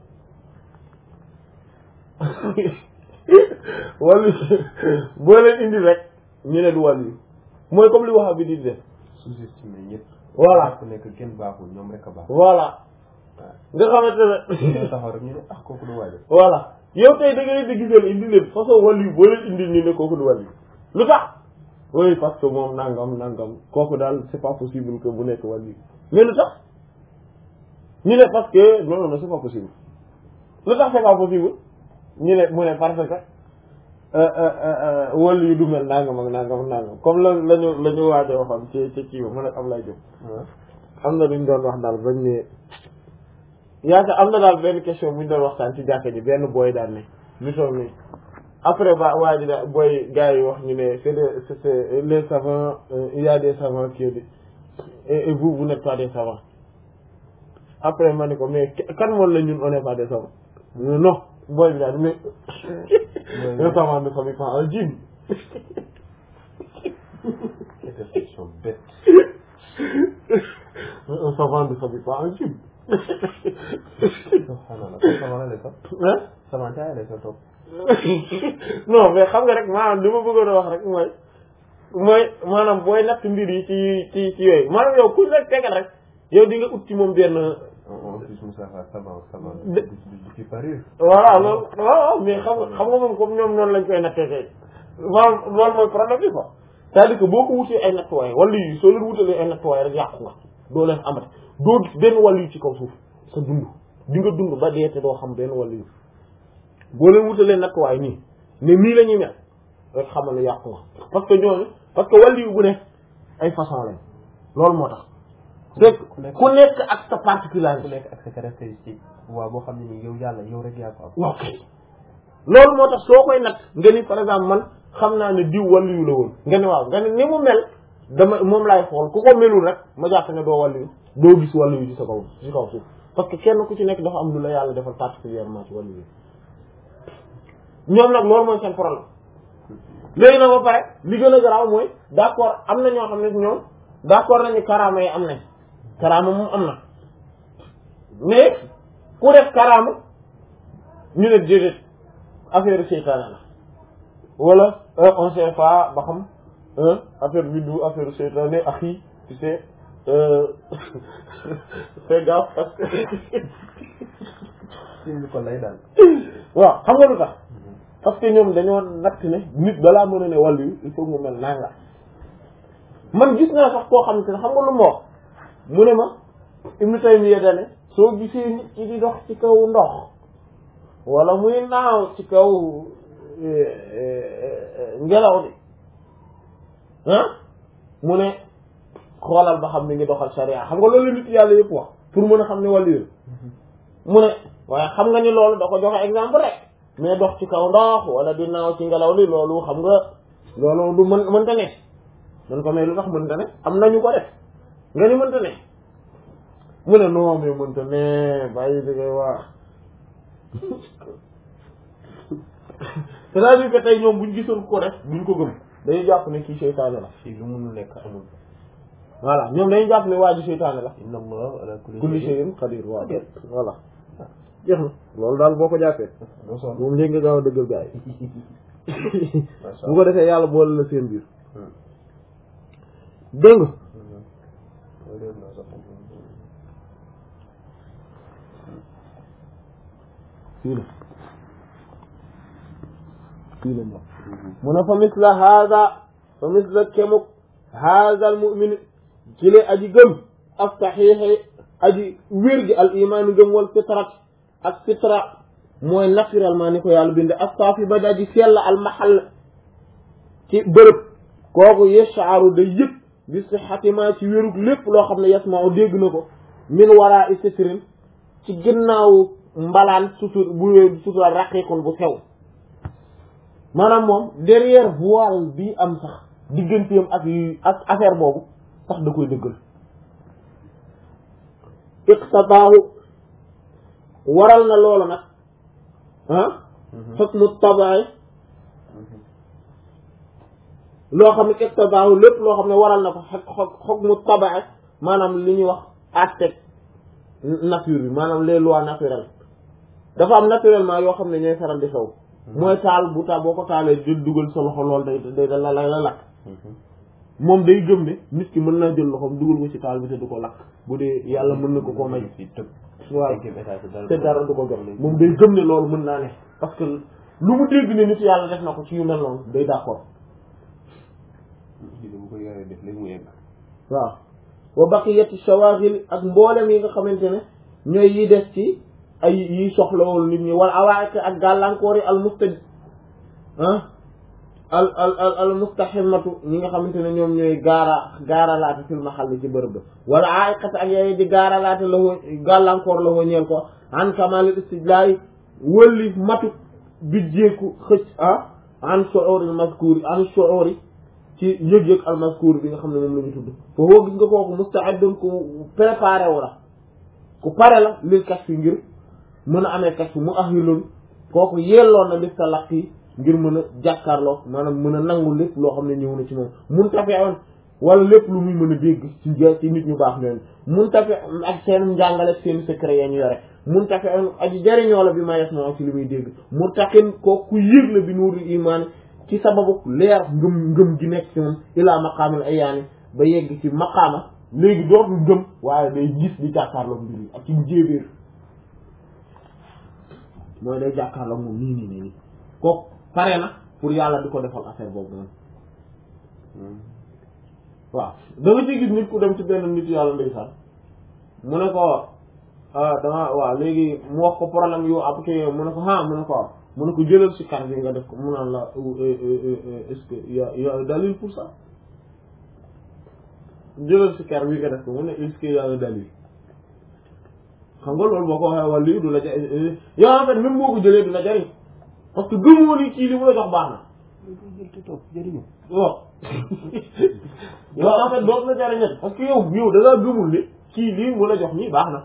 wàllu boo leen indi rek ñu ne du wàllu yi mooy comme li wax bi di def sous-estimé ñëpp. voilà ku nekk kenn baaxul ñoom rek a baax. voilà nga xamante ne ñu taxaw rek ñu ne ah kooku du waajal. voilà yow tey da nga leen di gisal indi leen façon wàllu yu boo leen indi ñu ne kooku du wàllu lu tax oui parce que moom nangam nangam kooku daal c'est pas possible que bu nekk wàllu mais lu tax ñu ne parce que non non c'est pas possible lu tax c'est pas possible ñu ne mu ne parce que wàllu yu du mel nangam ak nangam ak nangam comme la lañu la ñu waajee waxoon ci ci kii ba mu ne Ablaye Diop am na luñ doon wax daal bañ ne yaakaar am na daal benn question bu ñu doon waxtaan ci jàkka ji benn booy daal ne lu toll nii après ba waa ji da booy gars yi wax ñu ne c'est des c'est c'est les savants euh, il y a des savants qui et, et vous vous n'êtes pas des savants après ma ne ko mais kan moom la ñun on n'est pas des savants non booy bi daal mais un savant ne s'habille pas en jean Quelle question bête. un savant ne s'habille pas en jean subhanallah kon sama la lay sax. hein sama jaay lay sa topp. non mais xam nga rek maanaam li ma bëggoon a wax rek mooy mooy maanaam booy natt mbir yi ci ci ci yooyu maanaam yow ku rek tegal rek yow di nga ut ci moom benn en plus Moussa Fall savant savant. De- du du du ci parir. voilà loolu waaw mais xam nga xam nga moom comme ñoom noonu lañ koy nattee tey maanaam loolu mooy problème bi quoi c'est-à-dire que boo ko wutee ay nattuwaay wala yi soo leen wutalee ay nattuwaay rek yàqu nga doo leen amati doo gis benn wàll yu ci kaw suuf sa dund di nga dund ba dee te doo xam benn wàll yu boo leen wutalee nattuwaay nii ne nii la ñuy mel rek xamal ne yàqu nga parce que ñooñu parce que wàll yu bu ne ay façon lañ loolu moo tax c'est ku nekk- ku nekk ak sa ku particularité nekk ak sa caractéristique. waaw boo xam ne ni yow yàlla yow rek yaa ko am. waaw kay loolu moo tax soo koy nag nga ni par exemple man xam naa ne diw wàllu la woon nga ne waaw nga ne ni mu mel dama moom laay xool ku ko melul rek ma jàpp ne doo wàllu doo gis wàllu yu ci sa kaw ci kaw suuf parce que kenn ku ci nekk dafa am lu la yàlla defal particulièrement ci wàllu yi ñoom nag loolu mooy seen problème léegi nag ba pare li gën a garaaw mooy d'accord am na ñoo xam ne ñoom d'accord nañu karaama yi am nañ karaama moom am na mais ku def karaama ñu ne déedéet affaire seytaane la wala on sait pas ba xam affaire bi du affaire seytaane axi tu sais fais gaffe parce que suñu ko lay daal. waaw xam nga lu tax parce que ñoom dañoo natt ne nit balaa mën a ne wàllu yi il faut mu mel nanga man gis naa sax koo xamante ne xam nga lu ma wax mu ne ma Ibnu Taymiyya dane soo gisee nit ki di dox ci kaw ndox wala muy naaw ci kaw ngelaw li ah mu ne xoolal ba xam ni ngi doxal sharia xam nga loolu nit yàlla yëpp wax pour mën a xam ne wàllu yi mu ne waaye xam nga ni loolu da ko joxe exemple rek mais dox ci kaw ndox wala di naaw ci ngelaw li loolu xam nga loolu du mën mënta ne man ko mais lu tax mënta ne am nañu ko def nga ni mënta ne mu ne non mais mënta ne bàyyi di koy wax c'est-à-dire que tey ñoom buñ gisoon ko def duñ ko gëm dañuy jàpp ne kii seytaane la fii lu mënul nekk amul. voilà ñoom dañuy jàpp ne waa ji seytaane la inna allah ala kulli kulli shay'in qadir waaw voilà jeex na loolu daal boo ko jàppee doo sonn. moom léegi nga gaaw a dëggal gaa yi macha bu ko defee yàlla boole la seen biir dégg nga fii la fii la moom mu ne fa misla hada fa misla kemuk hada al mu'min ci le aji gëm ak saxiixi aji wér gi al imaani gëm wal fitrat ak fitra mooy naturellement ni ko yàlla binde astaafi ba daji sell al mahal ci bërëb kooku yashaaru day yëg bi sixatima ci wérug lépp loo xam ne yasmau dégg na ko min wara i sitrin ci ginnaaw mbalaan sutur bu sutural raqiqun bu sew maanaam moom derrière voile bi am sax digganteem ak yu ak affaire boobu sax da koy dëggal iqtadaahu waral na loolu nag ah hukmu tabaay loo xam ne iqtadaahu lépp loo xam ne waral na ko xog hukmu tabaay maanaam li ñuy wax aspect nature bi maanaam les lois naturelles dafa am naturellement yoo xam ne ñooy faral di xew mooy taal bu taal boo ko taalee jël dugal sa loxo lool day day la la la lakk moom day gëm ne nit ki mën naa jël loxoom dugal ko ci taal bi te du ko lakk bu dee yàlla mën na ko koo may waaw te dara du ko gëm moom day gëm ne loolu mën naa ne parce que lu mu dégg ne nit yàlla def na ko ci yu mel noonu day d'accord waaw wa baqiyati shawaghil ak mboolem yi nga xamante ne ñooy yi des ci ay yi soxlawul nit ñi wala awaak ak gàllankoor yi al musta ah al al al al mustahimatu ñi nga xamante ne ñoom ñooy gaara gaaralaate fil mahall ci bërëb ba wala aaiqat ak yooyu di gaaralaate la woo gàllankoor la woo ñeel ko an kamalil istijlaay wëlli matu bijjeeku xëcc ah an shu'uril mazkuri an shu'uri ci yëg-yëg al mazkur bi nga xam ne moom la ñu tudd foofu gis nga kooku musta'idun ku préparé wu la ku pare la lil kashf ngir mën a amee kashf mu ahilun kooku yelloon na li talaqi ngir mën a jàkkaarloo maanaam mën a nangu lépp loo xam ne ñëw na ci moom mun tafe wala lépp lu muy mën a dégg ci ci nit ñu baax ñooñu mun tafe ak seen njàngale seen secret ya ñu yore mun tafe aji jariñoo la bi ma yes moo ci li muy dégg mu taxin kooku ku yëg la bi nuurul imaan ci sababu leer ngëm ngëm gi nekk ci moom ilaa maqaamil ayaani ba yegg ci maqaama léegi dootul ngëm waaye day gis di jàkkaarloog mbir yi ak ci jéebéer mooy day jàkkaarloog moom nii nii nii nii kooku pare na pour yàlla di ko defal affaire boobu noonu waaw da nga ci gis nit ku dem ci benn nit yàlla ndeysaan mu ne ko dama waaw léegi mu wax ko problème yu ab kii mu ne ko ah mu ne ko waaw mu ne ko jëlal si carte bi nga def ko mu naan la est-ce que y a y a dalil pour ça jëlal si carte bi nga def ko mu ne est-ce que y a un dalil xam nga loolu boo ko waxee wala lii du la ja yow en fait même boo ko jëlee du la jariñ parce que gëmoo ni kii li mu la jox baax na waaw yow en fait dootu la jariñat parce que yow yow da ngaa gëmul ne kii lii mu la jox nii baax na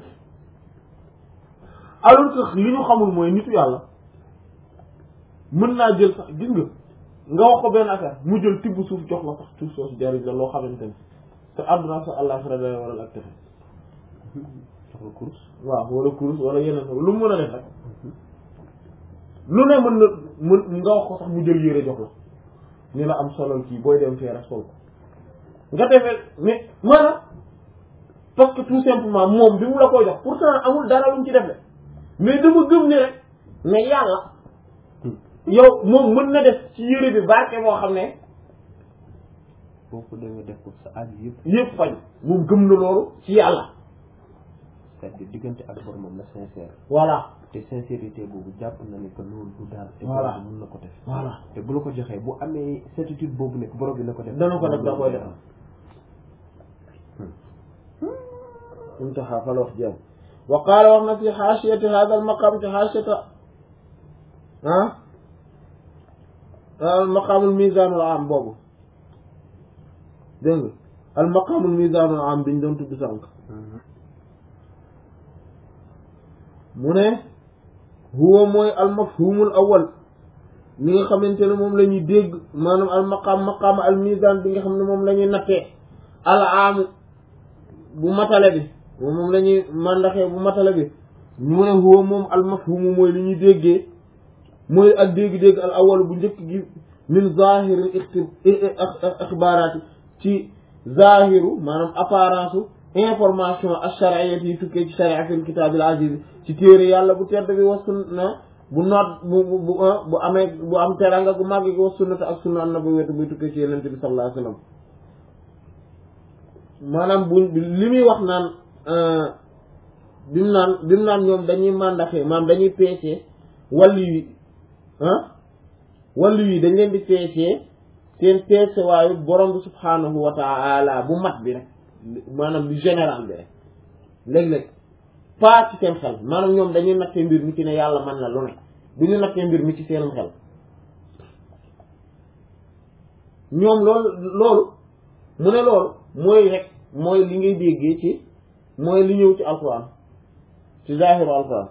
alors que li ñu xamul mooy nitu yàlla mën naa jël sax gis nga nga wax ko benn affaire mu jël tibb suuf jox la sax suuf soosu jariñ la loo xamante ne te àdduna sa àllaaxira day waral ak texe soxla course waaw wala kurus wala yeneen lu mu mën a def rek lu ne mën na mën nga wax ko sax mu jël yére jox la ni la am solal kii booy dem fee rek sol ko nga defee mais maanaam parce que tout simplement moom bi mu la koy jox pourtant amul dara lu mu ci def de mais dama gëm ne rek mais yàlla yow moom mën na def ci yére bi barke boo xam ne boo ko demee def ko sa aaj yëpp yëpp fañ moom gëm na loolu ci yàlla c'est-à-dire diggante ak boromam la sincère voilà te sincérité boobu jàpp na ne que loolu du daal te Voilà. borom bi mun na ko def voilà te bu la ko joxee bu amee certitude boobu nekk borom bi na ko def dana ko def da koy def intaha fal wax jeex wa qaala wax na fi xaasiyati hada al maqam ci xaasiyata ah al maqaamul misaanul am boobu dégg nga al maqaamul misaanul am biñ doon tudd sànq mu ne huwa mooy al mafhumul awal li nga xamante ne moom la ñuy dégg maanaam al maqaam maqaam al misaan bi nga xam ne moom la ñuy nattee al am bu matale bi moom moom la ñuy màndaxee bu matale bi mu ne huwa moom al mafhumu mooy li ñuy déggee mooy ak dégg-dégg al awal bu njëkk gi min zahiril ixti ixbaaraati ci zahiru maanaam apparence information ash-shar'iyyati yi tukkee ci sharia fil kitaabil aziz ci téere yàlla bu tedd bi wa sunna bu noot bu bu bu bu amee bu am teranga gu màgg gi wa sunnata ak sunna nabawiyyati buy tukkee ci yenente bi sallallahu alayhi wasallam maanaam bu li muy wax naan bi mu naan bi mu naan ñoom dañuy màndaxee maanaam dañuy peesee wàllu yi ah wàllu yi dañ leen di peesee seen peese waayu borom bi subhaanahu wa taala bu mat bi rek maanaam lu général bi rek léeg-léeg pas ci seen xel maanaam ñoom dañuy nattee mbir mi ci ne yàlla mën na lu ne du ñu nattee mbir mi ci seenum xel ñoom loolu loolu mu ne loolu mooy rek mooy li ngay déggee ci mooy li ñëw ci alquran ci zahiru alquran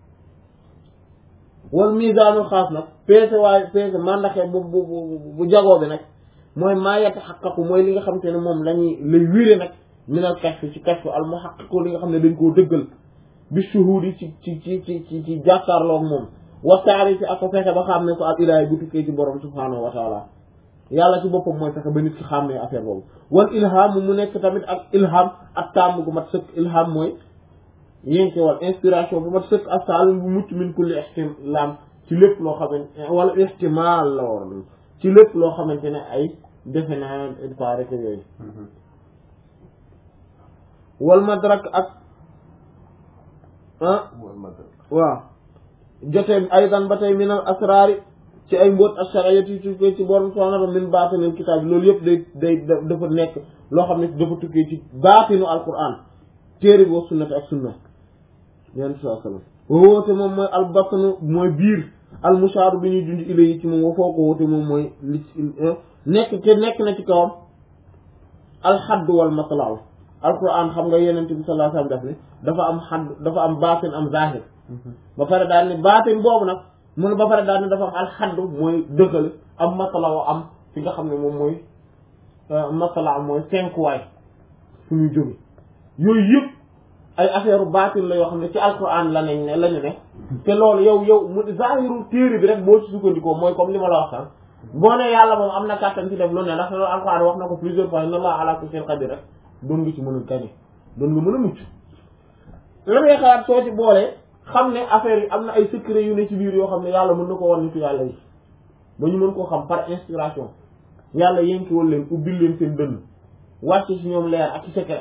wal misaanul xaas nag peese waaye peese mandaxe bu bu bu bu jagoo bi nag mooy maa yataxaqaqu mooy li nga xam te ne moom lañuy lay wére nag minal kashf ci kashf al muhaqqiqu li nga xam ne dañ koo dëggal bi shuhudi ci ci ci ci ci ci jàkkaarloog moom wasaari ci ak ko fexe ba xam ne ko al ilaahi bu tukkee ci borom subhaanahu wa taala yàlla ci boppam mooy fexe ba nit ki xàmmee affaire boobu wal ilham mu nekk tamit ak ilham ak tàmm gu mat sëkk ilham mooy yénke wal inspiration bu mat sëkk ak saalim bu mucc min kulli ihtilam ci lépp loo xamante wala ihtimal la war ci lépp loo xamante ne ay defe naa il paraît que yooyu wal madrak ak ah wal madrak waaw jotee aydan ba tey minal asraari ci ay mbóot ashariyati tukkee ci borom subhanahu min baatinil kitaab bi loolu yëpp day day dafa nekk loo xam ne dafa tukkee ci baatinu alquran téere bi wa sunnati ak sunna yonent saa sallam woote moom mooy albatnu mooy biir almushaaru bi ñuy junj ila yi ci moom wa foo ko woote moom mooy li nekk te nekk na ci kawam alxadd wal matlaaw alquran xam nga yonent bi sallallahu alayhi wasallam daf ne dafa am xadd dafa am baatin am zahir ba pare daal ni baatin boobu nag mu ne ba pare daal ni dafa am alxadd mooy dëkkale am matlaaw am fi nga xam ne moom mooy matlaaw mooy cinq waay fu ñuy jóge yooyu yëpp ay affaire baatin la yoo xam ne ci alquran la nañ ne la ñu ne te loolu yow yow mu zahiru téere bi rek boo ci sukkandikoo mooy comme li ma la wax sax boo ne yàlla moom am na kàttan ci def lu ne ndax loolu alquran wax na ko plusieurs fois inna allaha ala kulli shay'in qadir rek doon nga ci mën a gañe doon nga mën a mucc la ngay xalaat soo ci boolee xam ne affaire yi am na ay secret yu ne ci biir yoo xam ne yàlla mën na ko wan nitu yàlla yi ba ñu mën koo xam par inspiration yàlla yénkiwal leen ubbil leen seen dënn wàcce ci ñoom leer ak ci secret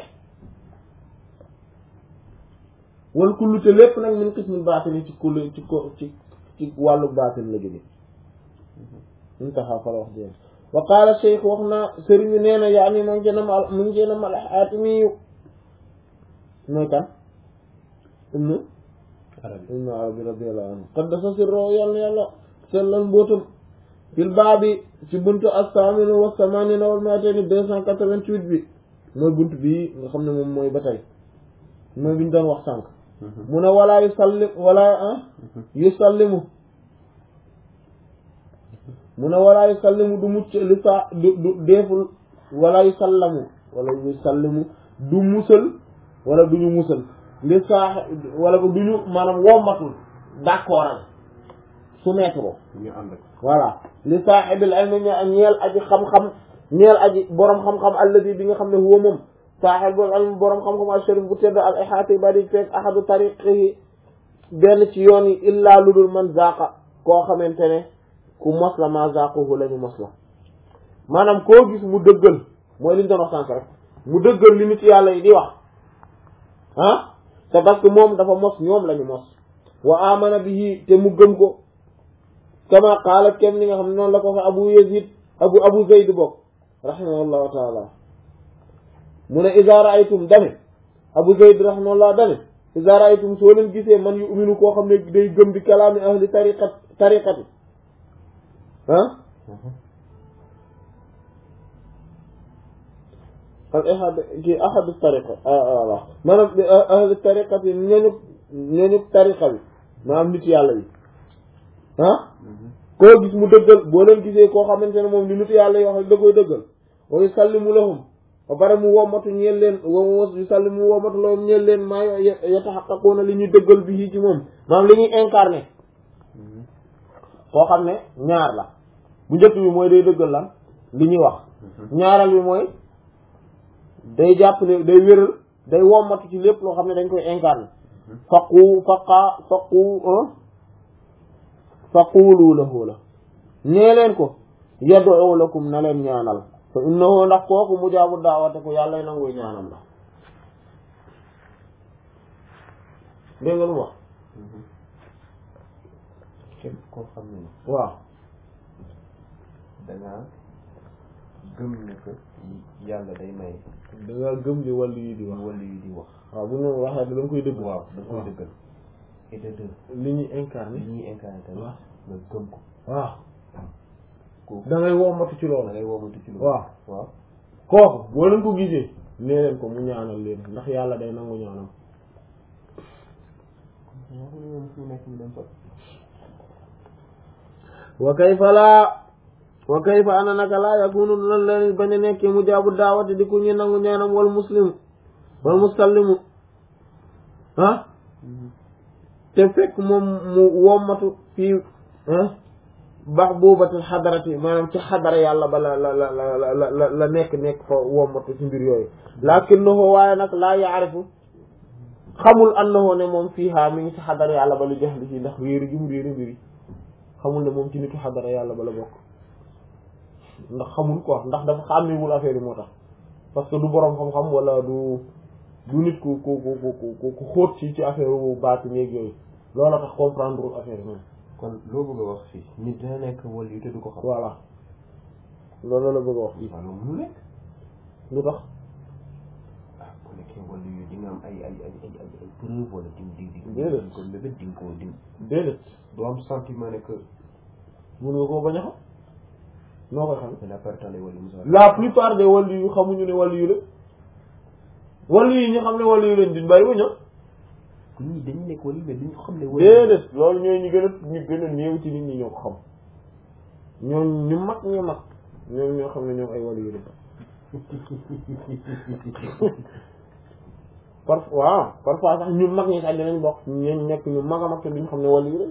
wal kullu te lépp nag min qismil baatin ci kullu ci ko ci ci wàllu baatin la jóge intaha fa la wax jeen wa qaala cheikh wax na sëriñ bi nee na yaa ni mu ngi jënam al mu ngi jënam al xaatimiyu mooy kan ibnu arabi ibnu arabi radiyallahu anhu qaddasa sirro yàlla yàlla sellal mbootam fil baabi ci buntu as-saaminu wa samaanina wal mi'atayni deux cent quatre-vingt-huit bi mooy buntu bii nga xam ne moom mooy ba tey mooy bi ñu doon wax sànq mu ne walaa yu sallim walaa ah yu sallimu mu ne walaa yu sallimu du mucc li sa du du deeful walaa yu sallamu wala yu sallimu du musal wala du ñu musal li saax wala du ñu maanaam wommatul d'accord ak soumettre ñu ànd ak voilà li saaxibil ilmi ñeel aji xam-xam ñeel aji boroom xam-xam alladi bi nga xam ne huwa moom saaxibul ilmi boroom xam-xam asharif bu tedd al ihaati ba di fekk ahadu tariqihi benn ci yoon yi illaa lu dul man zaqa koo xamante ne ku mos la ma zaquhu la ñu mos la maanaam koo gis mu dëggal mooy li ñu doon wax sànq rek mu dëggal li nit yàlla yi di wax ah c'est parce que moom dafa mos ñoom la ñu mos wa amana bihi te mu gëm ko kama qaala kenn li nga xam ne noonu la ko fa abu yazid abu abu zayd bokk rahimahullahu taala mu ne iza ra'aytum dame abu zayd rahimahullah dame iza ra'aytum soo leen gisee man yu uminu koo xam ne day gëm bi kalaami ahli tariqat tariqati ah al ahad ki ahadu tariqa voilà maanaam ahli tariqati ñooñu ñooñu tariqa bi maanaam nit yàlla yi ah koo gis mu dëggal boo leen gisee koo xamante ne moom li nit yàlla yoo xam da koy dëggal wa yusallimu lahum ba pare mu womatu ñeel leen wa yusallimu mu womatu lahum ñeel leen maa yatahaqqaquna li ñuy dëggal bi ci moom maanaam li ñuy incarné koo xam ne ñaar la bu njëkk bi mooy day dëggal lan li ñuy wax ñaaral bi mooy day jàpp ne day wéral day womatu ci lépp loo xam ne dañ koy incarné faqu faqa faqu faqulu lahu la nee leen ko yad'u lakum na leen ñaanal fa innahu ndax kooku mujaabu daawate ko yàlla nanguy ñaanam la dégg nga lu wax képp koo xam ne waaw dangaa gëm ne que yàlla day may da nga gëm li wàllu yi di wax wala yu di wax waaw bu ñu waxee da nga koy dëgg waaw da nga koy dëggal et de deux li ñuy li incarné ñuy incarné tamit waaw nga gëm ko waaw kooku da ngay wommatu ci da loolu ngay womatu ci loolu waaw waaw kooku boo leen ko gisee nee leen ko mu ñaanal leen ndax yàlla day nangu ñaanam ñoo moom fu nekk ñu dem fa wa kayfa laa wa kayfa ana naka laa yakunu lan la bañ a nekkee mu jaabu daawati di ku ñu nangu ñaanam wal muslim wal musallimu ah te fekk moom mu wommatu fii ah mahbubatil xadarati maanaam ci xadara yàlla ba la la la la la la la nekk nekk fa wommatu ci mbir yooyu lakinnahu waaye nag laa yaarifu xamul annahu ne moom fiihaa mi ngi ci xadara yàlla ba lu jox li ci ndax réeri gi mu réeri mbir yi xamul ne moom ci nitu xadara yàlla ba la bokk ndax xamul quoi ndax dafa xàmmewul affaire yi moo tax parce que du boroom xam-xam wala du du nit ku ku ku ku ku ku xóot ci ci affaire bu baati néeg yooyu loola tax comprendre wul affaire yi moom kon loo bëgg a wax fii nit dina nekk wala yu te du ko xam voilà loolu la bëgg a wax waaw loolu mënu nekk lu tax ah ku nekkee wala yu di nga am ay ay ay ay ay ay preuve wala di di di Déedéet. di ko mébét di nga ko di déedéet doo am sentiment ne que mun nga koo bañ a xam noo koy xam c'est la perte wala musa la plupart des wàllu yu xamuñu ne wàllu yu la wàllu yi ñu xam ne wàllu yu lañ duñ bàyyi ba ñëw ku ñii dañu nekk wala mais duñu xam ne wala déedéet loolu ñooy ñu gën a ñu gën a néew ci nit ñi ñoo ko xam ñoom ñu mag ñu mag ñoom ñoo xam ne ñoom ay wàllu yu lañ par waaw parfois sax ñu mag ñi sax dinañ bokk ñu nekk ñu mag a mag te duñ xam ne wàllu yu lañ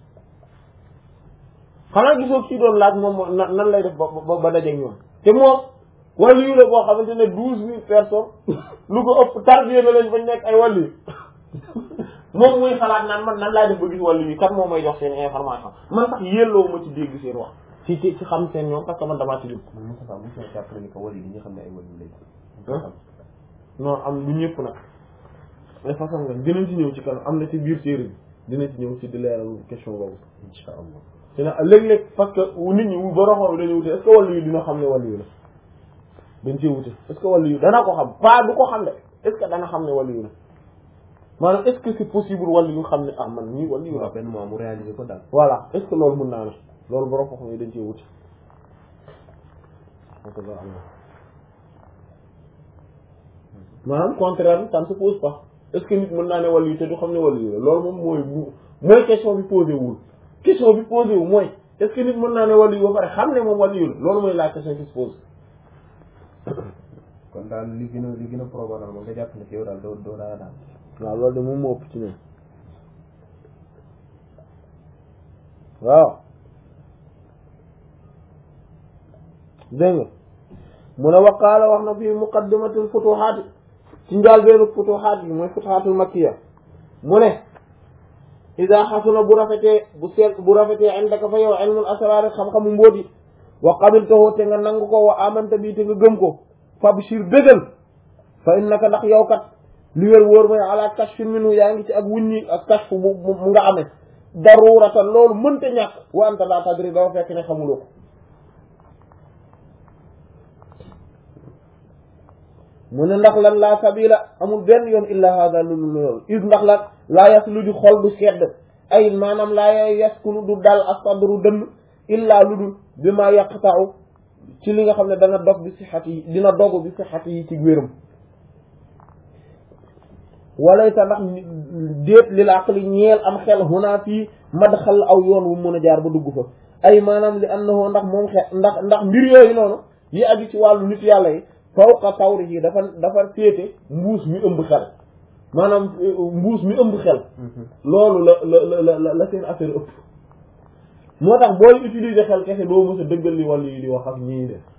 xanaa gisoo ci doon laaj moom na- nan lay def ba ba ba dajeeg ñoom te moom wàllu yu la boo xamante ne douze mille personnes lu ko ëpp tarbiya na lañ bañ nekk ay wàllu yu moom muy xalaat naan man nan laay def ba gis wàllu yi kan moo may jox seen information man sax yelloo ma ci dégg seen wax ci ci ci xam seen ñoom parce que man damaa ci lim man Moussa Fall mos na jàppale ni que wala yi dañuy xam ne ay wala yu lañ Hein? non am du ñëpp nag ay façon nga dinañ ci ñëw ci kanam am na ci biir série bi dinañ ci ñëw ci di leeral question boobu insha allah te nag léeg-léeg parce que nit ñi bu boroxoo bi dañuy wute est-ce que wàllu yi dina xam ne wàllu yi la dañ cee wute est-ce que wàllu yi dana ko xam pas du ko xam de est-ce que dana xam ne wàllu yi la maanaam est-ce que c'est possible wàllu yu xam ne ah man ñii wàllu yu la waaw benn mois mu réaliser ko daal voilà est-ce que loolu mën naa ne loolu borom xam-xam yi dañ cee wuti maanaam contraire bi ça ne se pose pas est-ce que nit mën naa ne wàllu yi te du xam ne wàllu yi la loolu moom mooy bu mooy question bi posé wul question bi posé wu mooy est-ce que nit mën naa ne wàllu yi ba pare xam ne moom wàllu yi la loolu mooy la question qui se pose kon daal li gën a li gën a probable moom nga jàpp ne fi yow daal doo doo dara daal waaw loolu de moom moo ëpp ci ñoom waaw dégg nga mu ne waqaala wax na fii muqaddimatul futuhaat ci njaal beenu futuhaat yi mooy futuhaatul makkiya mu ne ida xasuna bu rafetee bu seet bu rafetee indaka fa yow ilmul asraar xam-xamu mbóoti wa qabiltahu te nga nangu ko wa amanta bi te nga gëm ko fabshir bégal fa innaka ndax yow kat li wér wóor mooy ala kashfin minu yaa ngi ci ak wuññi ak kashf bu mu nga amee daruratan loolu mënta ñàkk wa anta la tadri dafa fekk ne xamuloo ko mu ne ndax lan laa sabila amul benn yoon illa hada lulu loolu is ndax lan laa yas lu ju xol du sedd ay maanaam laa yaskunu du dal asadru dënn illa lu dul bi ma yaqta'u ci li nga xam ne dana dog bi sixat yi dina dogu bi sixat yi ci wéram walaysa ndax déet lil aqli ñeel am xel huna fii madxal aw yoon wu mën a jaar ba dugg fa ay maanaam li annahu ndax moom xel ndax ndax mbir yooyu noonu yi aju ci wàllu nit yàlla yi fawqa tawrihi dafa dafa féete mbuus mi ëmb xel maanaam mbuus mi ëmb xel loolu la la la la la seen affaire ëpp moo tax booy utiliser xel kese doo mës a dëggal li wàllu yi di wax ak ñii def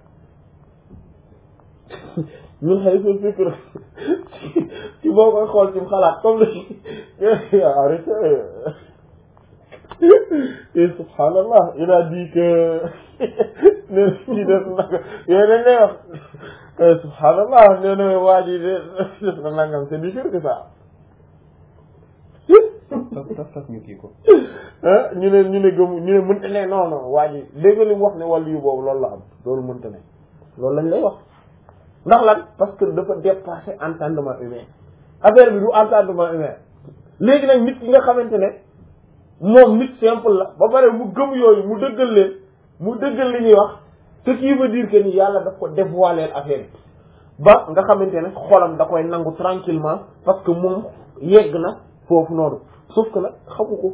ñun xëy sa fikr ci boo koy xool ci xalaat comme li arrêté et subhanallah il a dit que ne ci def nag yooyu dañ lay wax subhanallah nee na waa ji de def na nangam c'est du sûr que ça taf taf taf ñu kii ko ah ñu ne ñu ne gëm ñu ne mënta ne non non waa ji léegi li mu wax ne wàllu yu boobu loolu la am loolu mënta ne loolu lañ lay wax ndax lan parce que dafa dépasser entendement humain affaire bi du entendement humain léegi nag nit ki nga xamante ne moom nit simple la ba pare mu gëm yooyu mu dëggal leen mu dëggal li ñuy wax ce qui veut dire que ni yàlla daf ko dévoiler affaire bi ba nga xamante ne xolam da koy nangu tranquillement parce que moom yegg na foofu noonu sauf que nag xamu ko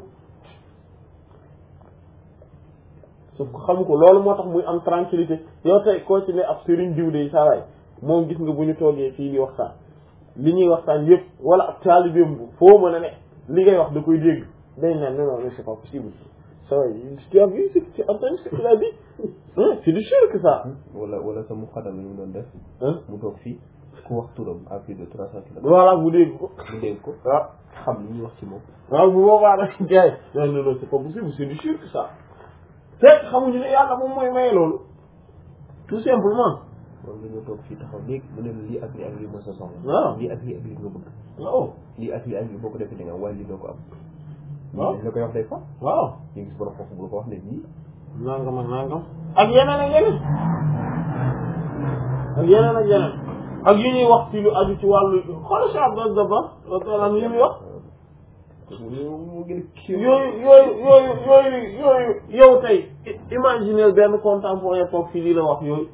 sauf que xamu ko loolu moo tax muy am tranquillité yow tey koo ci ne ab sëriñ diw de saa waay moom gis nga bu ñu toogee fii di waxtaan li ñuy waxtaan yëpp wala ab taalibeem bu foo mën a ne li ngay wax da koy dégg day naan non non mais c'est pas possible ça va tu as vu ce que tu as entendu ce qu'il a dit hein c'est du sûr que ça wala wala sa mu xadam yi mu doon def hein mu toog fii ku wax turam à plus de trois cent kilomètres voilà mu dégg ko mu dégg ko waaw xam li ñuy wax ci moom waaw bu boobaa nag gars yi non non non c'est pas possible c'est du sûr que ça fekk xamuñu ne yàlla moom mooy maye loolu tout simplement moom la ñu toog fii taxaw léegi mu ne la lii ak lii ak lii mooy sa soxla waaw lii ak lii ak lii nga bëgg waaw lii ak lii ak lii boo ko defee da nga waaye lii doo ko am waaw la koy wax day fa waaw ñu gis borom foofu bu ko wax ne nii nangam ak nangam ak yeneen ak yeneen ak yeneen ak yeneen ak yi ñuy wax ci lu aju ci wàllu xoolal si Abdel Daba radiyallahu yi muy wax mu gën a kii yooyu yooyu yooyu yooyu yooyu yow tey imaginer benn contemporain toog fii di la wax yooyu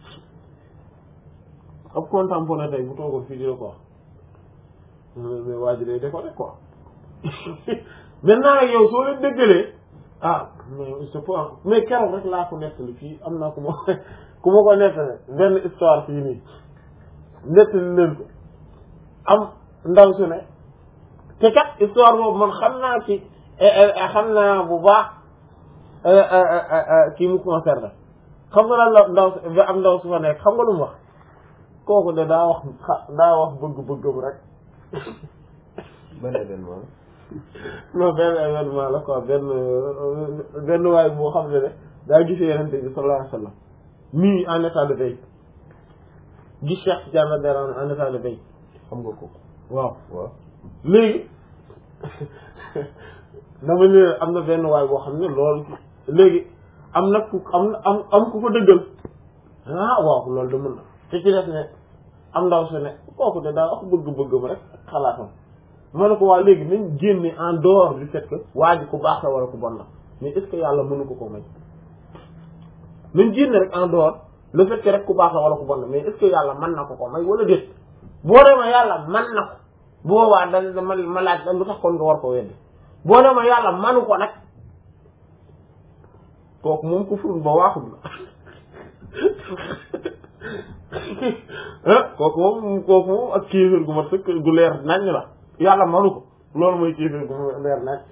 ab contemporain tey bu toogoon fii di la ko wax mais waa ji day déconné quoi maintenant nag yow soo leen déggalee ah mais c'est pas mais keroog rek laa ko nettali fii am naa ku ma ku ma ko nettali benn histoire fii nii nettali leen ko am ndaw su ne te kat histoire boobu man xam naa ci xam naa bu baax kii mu concerné xam nga lan la ndaw si am ndaw su fa nekk xam nga lu mu wax kooku de daa wax daa wax bëgg-bëggam rek ban événement non benn événement la quoi benn benn waay boo xam ne ne daa gisee yenente bi sallallahu alayhi wa sallam nii en état de veille gis Cheikh Tidiane radiyallahu anhu en état de veille xam nga ko waaw waaw léegi dama ne am na benn waay boo xam ne loolu léegi am na ku am na am am ku ko dëggal ah waaw loolu de mën na te ci def ne am ndaw si ne kooku de daa wax bëgg-bëggam rek xalaatam ma ne ko waa léegi nañ génne en dehors du fait que waa ji ku baax la wala ku bon la mais est ce que yàlla mënu ko ko may nañ génne rek en dehors le fait que rek ku baax la wala ku bon la mais est ce que yàlla mën na ko ko may wala déet boo demee yàlla mën na ko bu boobaa da ma ma laaj da lu tax kon nga war ko weddi boo demee yàlla manu ko nag kooku moom ku fur ba waaxul la ah kooku moom kooku moom ak kéefër gu ma sëkk gu leer nañ la yàlla manu ko loolu mooy kéefër gu ma leer nañ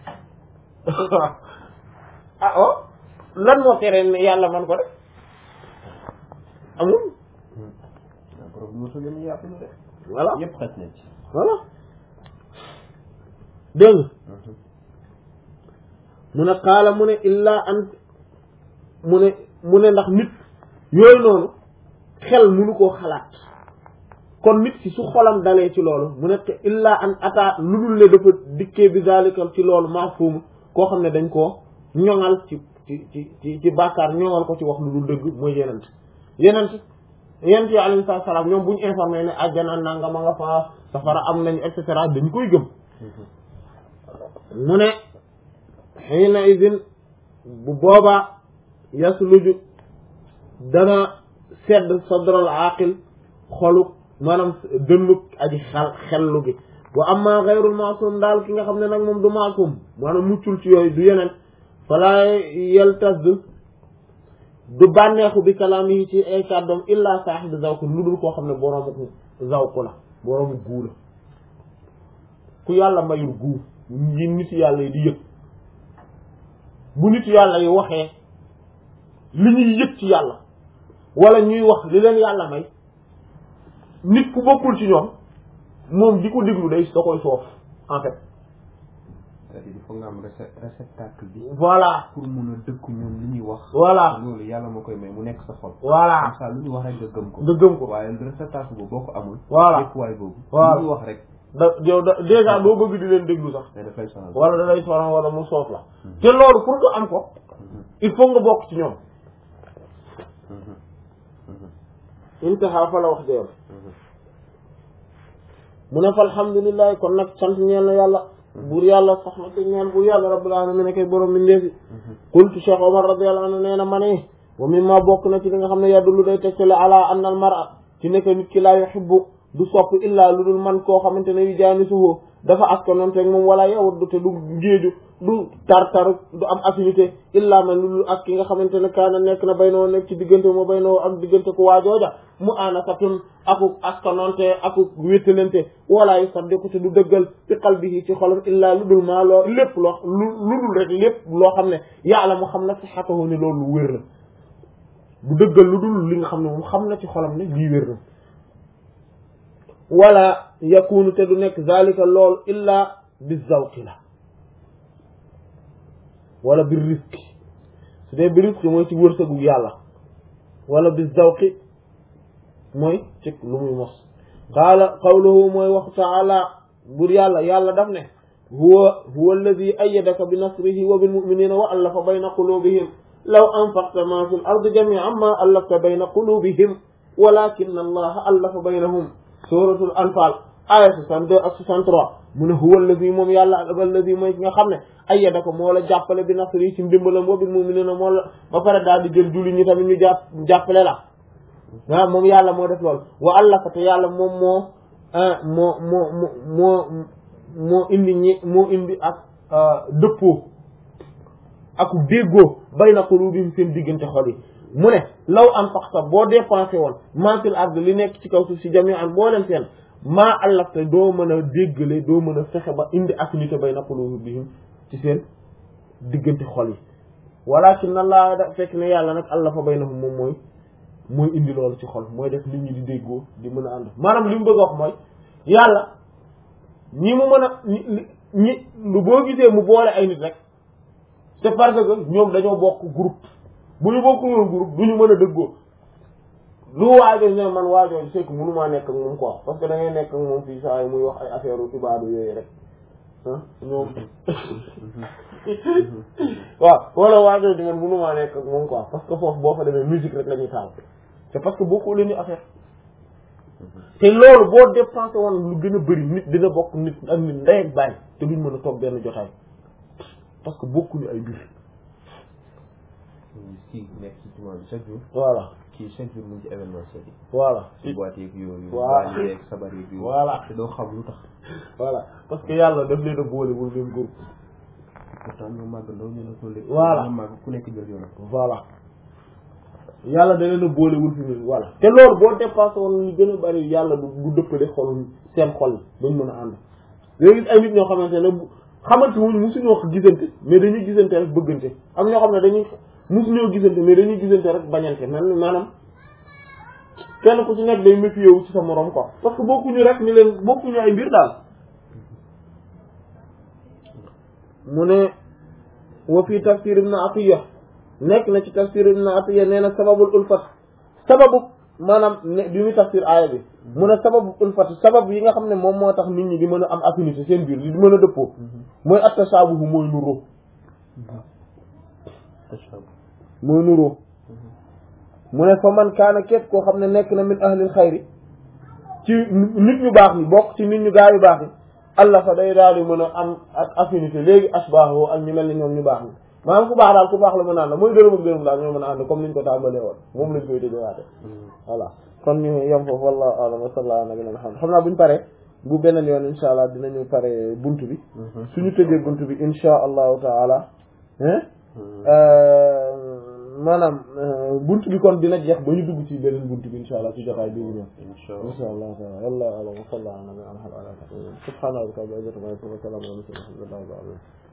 ah oh lan moo tere ne yàlla man ko def amul borom mosu leen yàpp na de voilà yëpp xaj na ci voilà dégg nga mu ne xaala mu ne illaa an mu ne mu ne ndax nit yooyu noonu xel munu koo xalaat kon nit ki su xolam dalee ci loolu mu ne illaa an ata lu dul ne dafa dikkee bi zalikal ci loolu maafuum koo xam ne dañ koo ñoŋal ci ci ci ci ci bàkkaar ñoŋal ko ci wax lu dul dëgg mooy yenent yenent yenent yi alayhi salaam ñoom bu ñu informé ne àjjana nangam a nga fa safara am nañu et cetera dañ koy gëm mu ne xiina idin bu boobaa yasluju dana sedd sadral aqil xolu maanaam dënnuk aji xel xellu gi wa amma xayrul maasum daal ki nga xam ne nag moom du maasum maanaam muccul ci yooyu du yeneen falaa yeltas du du bànneexu bi kalaam yi ci ay kàddoom illa saaxibi zawku lu dul koo xam ne boroomu zawku la boroomu guu la ku yàlla mayul guu yi nit yàlla yi di yëg bu nit yàlla yi waxee li ñuy yëg ci yàlla wala ñuy wax li leen yàlla may nit ku bokkul ci ñoom moom di ko déglu day da koy soof en fait c'est-à-dire il faut nga am réce- réceptacle bi voilà pour mun a dëkku ñoom li ñuy wax voilà loolu yàlla moo koy may mu nekk sa xol voilà comme ça lu ñu wax rek nga gëm ko nga gëm ko waaye réceptacle boobu boo ko amul Voilà. dëkkuwaay boobu Voilà. lu ñu wax rek da yow da déjà doo bëgg di leen déglu sax mais daf lay sonal wala da lay soxla wala mu soof la te loolu pour nga am ko il faut nga bokk ci ñoom intaha fa la wax jeyam mu ne fa alhamdulilah kon nag sant ñeel na yàlla buur yàlla sax na te ñeel buur yàlla rabbil alamin ne koy borom mi ndeefi qultu cheikh omar radiyallahu anhu nee na ma ne wa mimma bokk na ci li nga xam ne yadullu day tegtale ala anna al mar'a ci nekk nit ki laa yuhibbu du sopp illaa lu dul man koo xamante ne yu jaanisuhu dafa askanoon teg moom wala yawut te du géeju du tar-tar du am affinité illaa man lu dul ak ki nga xamante ne kaana nekk na bay noo nekk ci diggante moo bay noo ak diggante ku waajooja mu aanasatun aku askanoonte aku wéttalante wala yu saddiku te du dëggal fi qalbihi ci xolam illaa lu dul maa loo lépp loo lu lu dul rek lépp loo xam ne yàlla mu xam na sihhatahu ne loolu lu wér la du dëggal lu dul li nga xam ne moom xam na ci xolam ne lii wér na wala yakunu te du nekk zalika lool illa bi zawqi la wala bi risque su dee bi risque mooy ci wërsëgu yàlla wala bi zawqi mooy ci lu muy mos qaala qawluhu mooy wax taala bur yàlla yàlla daf ne huwa huwa alladi ayyadaka bi nasrihi wa bil mu'minina wa allafa bayna qulubihim law anfaqta ma fi l ardi jami'an ma allafta bayna qulubihim walakin allaha allafa baynahum suratul anfal aya 62 ak 63 mu ne huwa allazi moom yàlla allazi mooy ki nga xam ne ayyada ko moo la jàppale bi nasri ci ndimbalam wa bil mu'minina moo la ba pare daal di jël julli ñi tamit ñu jàpp jàppale la waaw moom yàlla moo def loolu wa allafa te yàlla moom moo moo moo moo moo indi ñi moo indi ak dëppoo ak déggoo bayna qulubihim seen diggante xol yi mu ne law anfaqta boo dépensé woon mantil ard li nekk ci kaw suuf si jami an boo leen seen maa allafta doo mën a déggale doo mën a fexe ba indi affinité bayna qulubihim ci seen diggante xol yi walakin Allah da fekk ne yàlla nag allafa baynahum moom mooy mooy indi loolu ci xol mooy def nit ñi di déggoo di mën a ànd maanaam li mu bëgg a wax mooy yàlla ñi mu mën a ñi ñi lu boo gisee mu boole ay nit rek c'est parce que ñoom dañoo bokk groupe bu ñu bokkul woon groupe du ñu mën a dëggoo lu waajoo ne man waajoo c'est que mënumaa nekk ak moom quoi parce que da ngay nekk ak moom fii saa yi muy wax ay affaire u ibaadu yooyu rek ah ñoom waaw wala waajoo di man mënumaa nekk ak moom quoi parce que foofu boo fa demee musique rek la ñuy taal c'est parce que bokkoo leen ñu affaire te loolu boo dépensé woon lu gën a bëri nit dina bokk nit ak nit ndey ak bàyyi te duñ mën a toog benn jotaay parce que bokkuñu ay mbir kii nekk ci jumaa bi chaque jour voilà kii chaque jour mu ngi ci événement seet yi voilà ci boîte yeeg yooyu Voilà. baal yeeg sabar yeeg yooyu Voilà. te doo xam lu tax voilà parce que yàlla daf leen a boole wul leen groupe pourtant ñoo màgg ndaw ñu ne ko léegi Voilà. ñoo màgg ku nekk jël yoonam voilà yàlla da leen a boolewul fi mu voilà te loolu boo dépassé woon li gën a bari yàlla du du dëppale xol seen xol yi bañ mën a ànd léegi ay nit ñoo xamante ne bu xamante wuñ musuñoo gisante mais dañuy gisante rek bëggante am ñoo xam ne dañuy musuñoo gisante mais dañuy gisante rek bañante man maanaam kenn ku ci nekk day méfié wu ci sa morom quoi parce que bokkuñu rek ni leen bokkuñu ay mbir daal mu ne wa fii tafsir ibn Atiyya nekk na ci tafsir ibn Atiyya nee na sababul ulfat sababu maanaam ne bi muy tafsir aaya bi mu ne sababu ulfat sabab yi nga xam ne moom moo tax nit ñi di mën a am affinité seen biir di mën a dëppoo mooy attasaabuhu mooy nuroo mooy nuroo mu ne fa man kaana képp koo xam ne nekk na min ahlil xayri ci nit ñu baax ñi bokk ci nit ñu gaa yu baax ñi allah fa day daal di mën a am ak affinité léegi asbaahu ak ñu mel ni ñoom ñu baax ñi maanaam ku baax daal ku baax la mën a ànd mooy dërëm ak dërëm daal ñoo mën a ànd comme niñ ko tàmbalee woon moom lañ koy tëjëwaate voilà kon ñu yem foofu wallahu a'lam wa sallallahu ala nabiyina muhammad xam naa buñu paree bu beneen yoon insha allah dinañu pare buntu bi suñu tëjee buntu bi insha allahu taala maanaam buntu bi kon dina jeex ba ñu dugg ci beneen buntu bi insha allah ci jotaay bi ñu ñëw insha allah taala wallahu a'lam wa sallallahu ala nabiyina muhammad subhana rabbika rabbil izzati amma yasifun wa salamun ala al mursalin walhamdulillahi rabbil alamin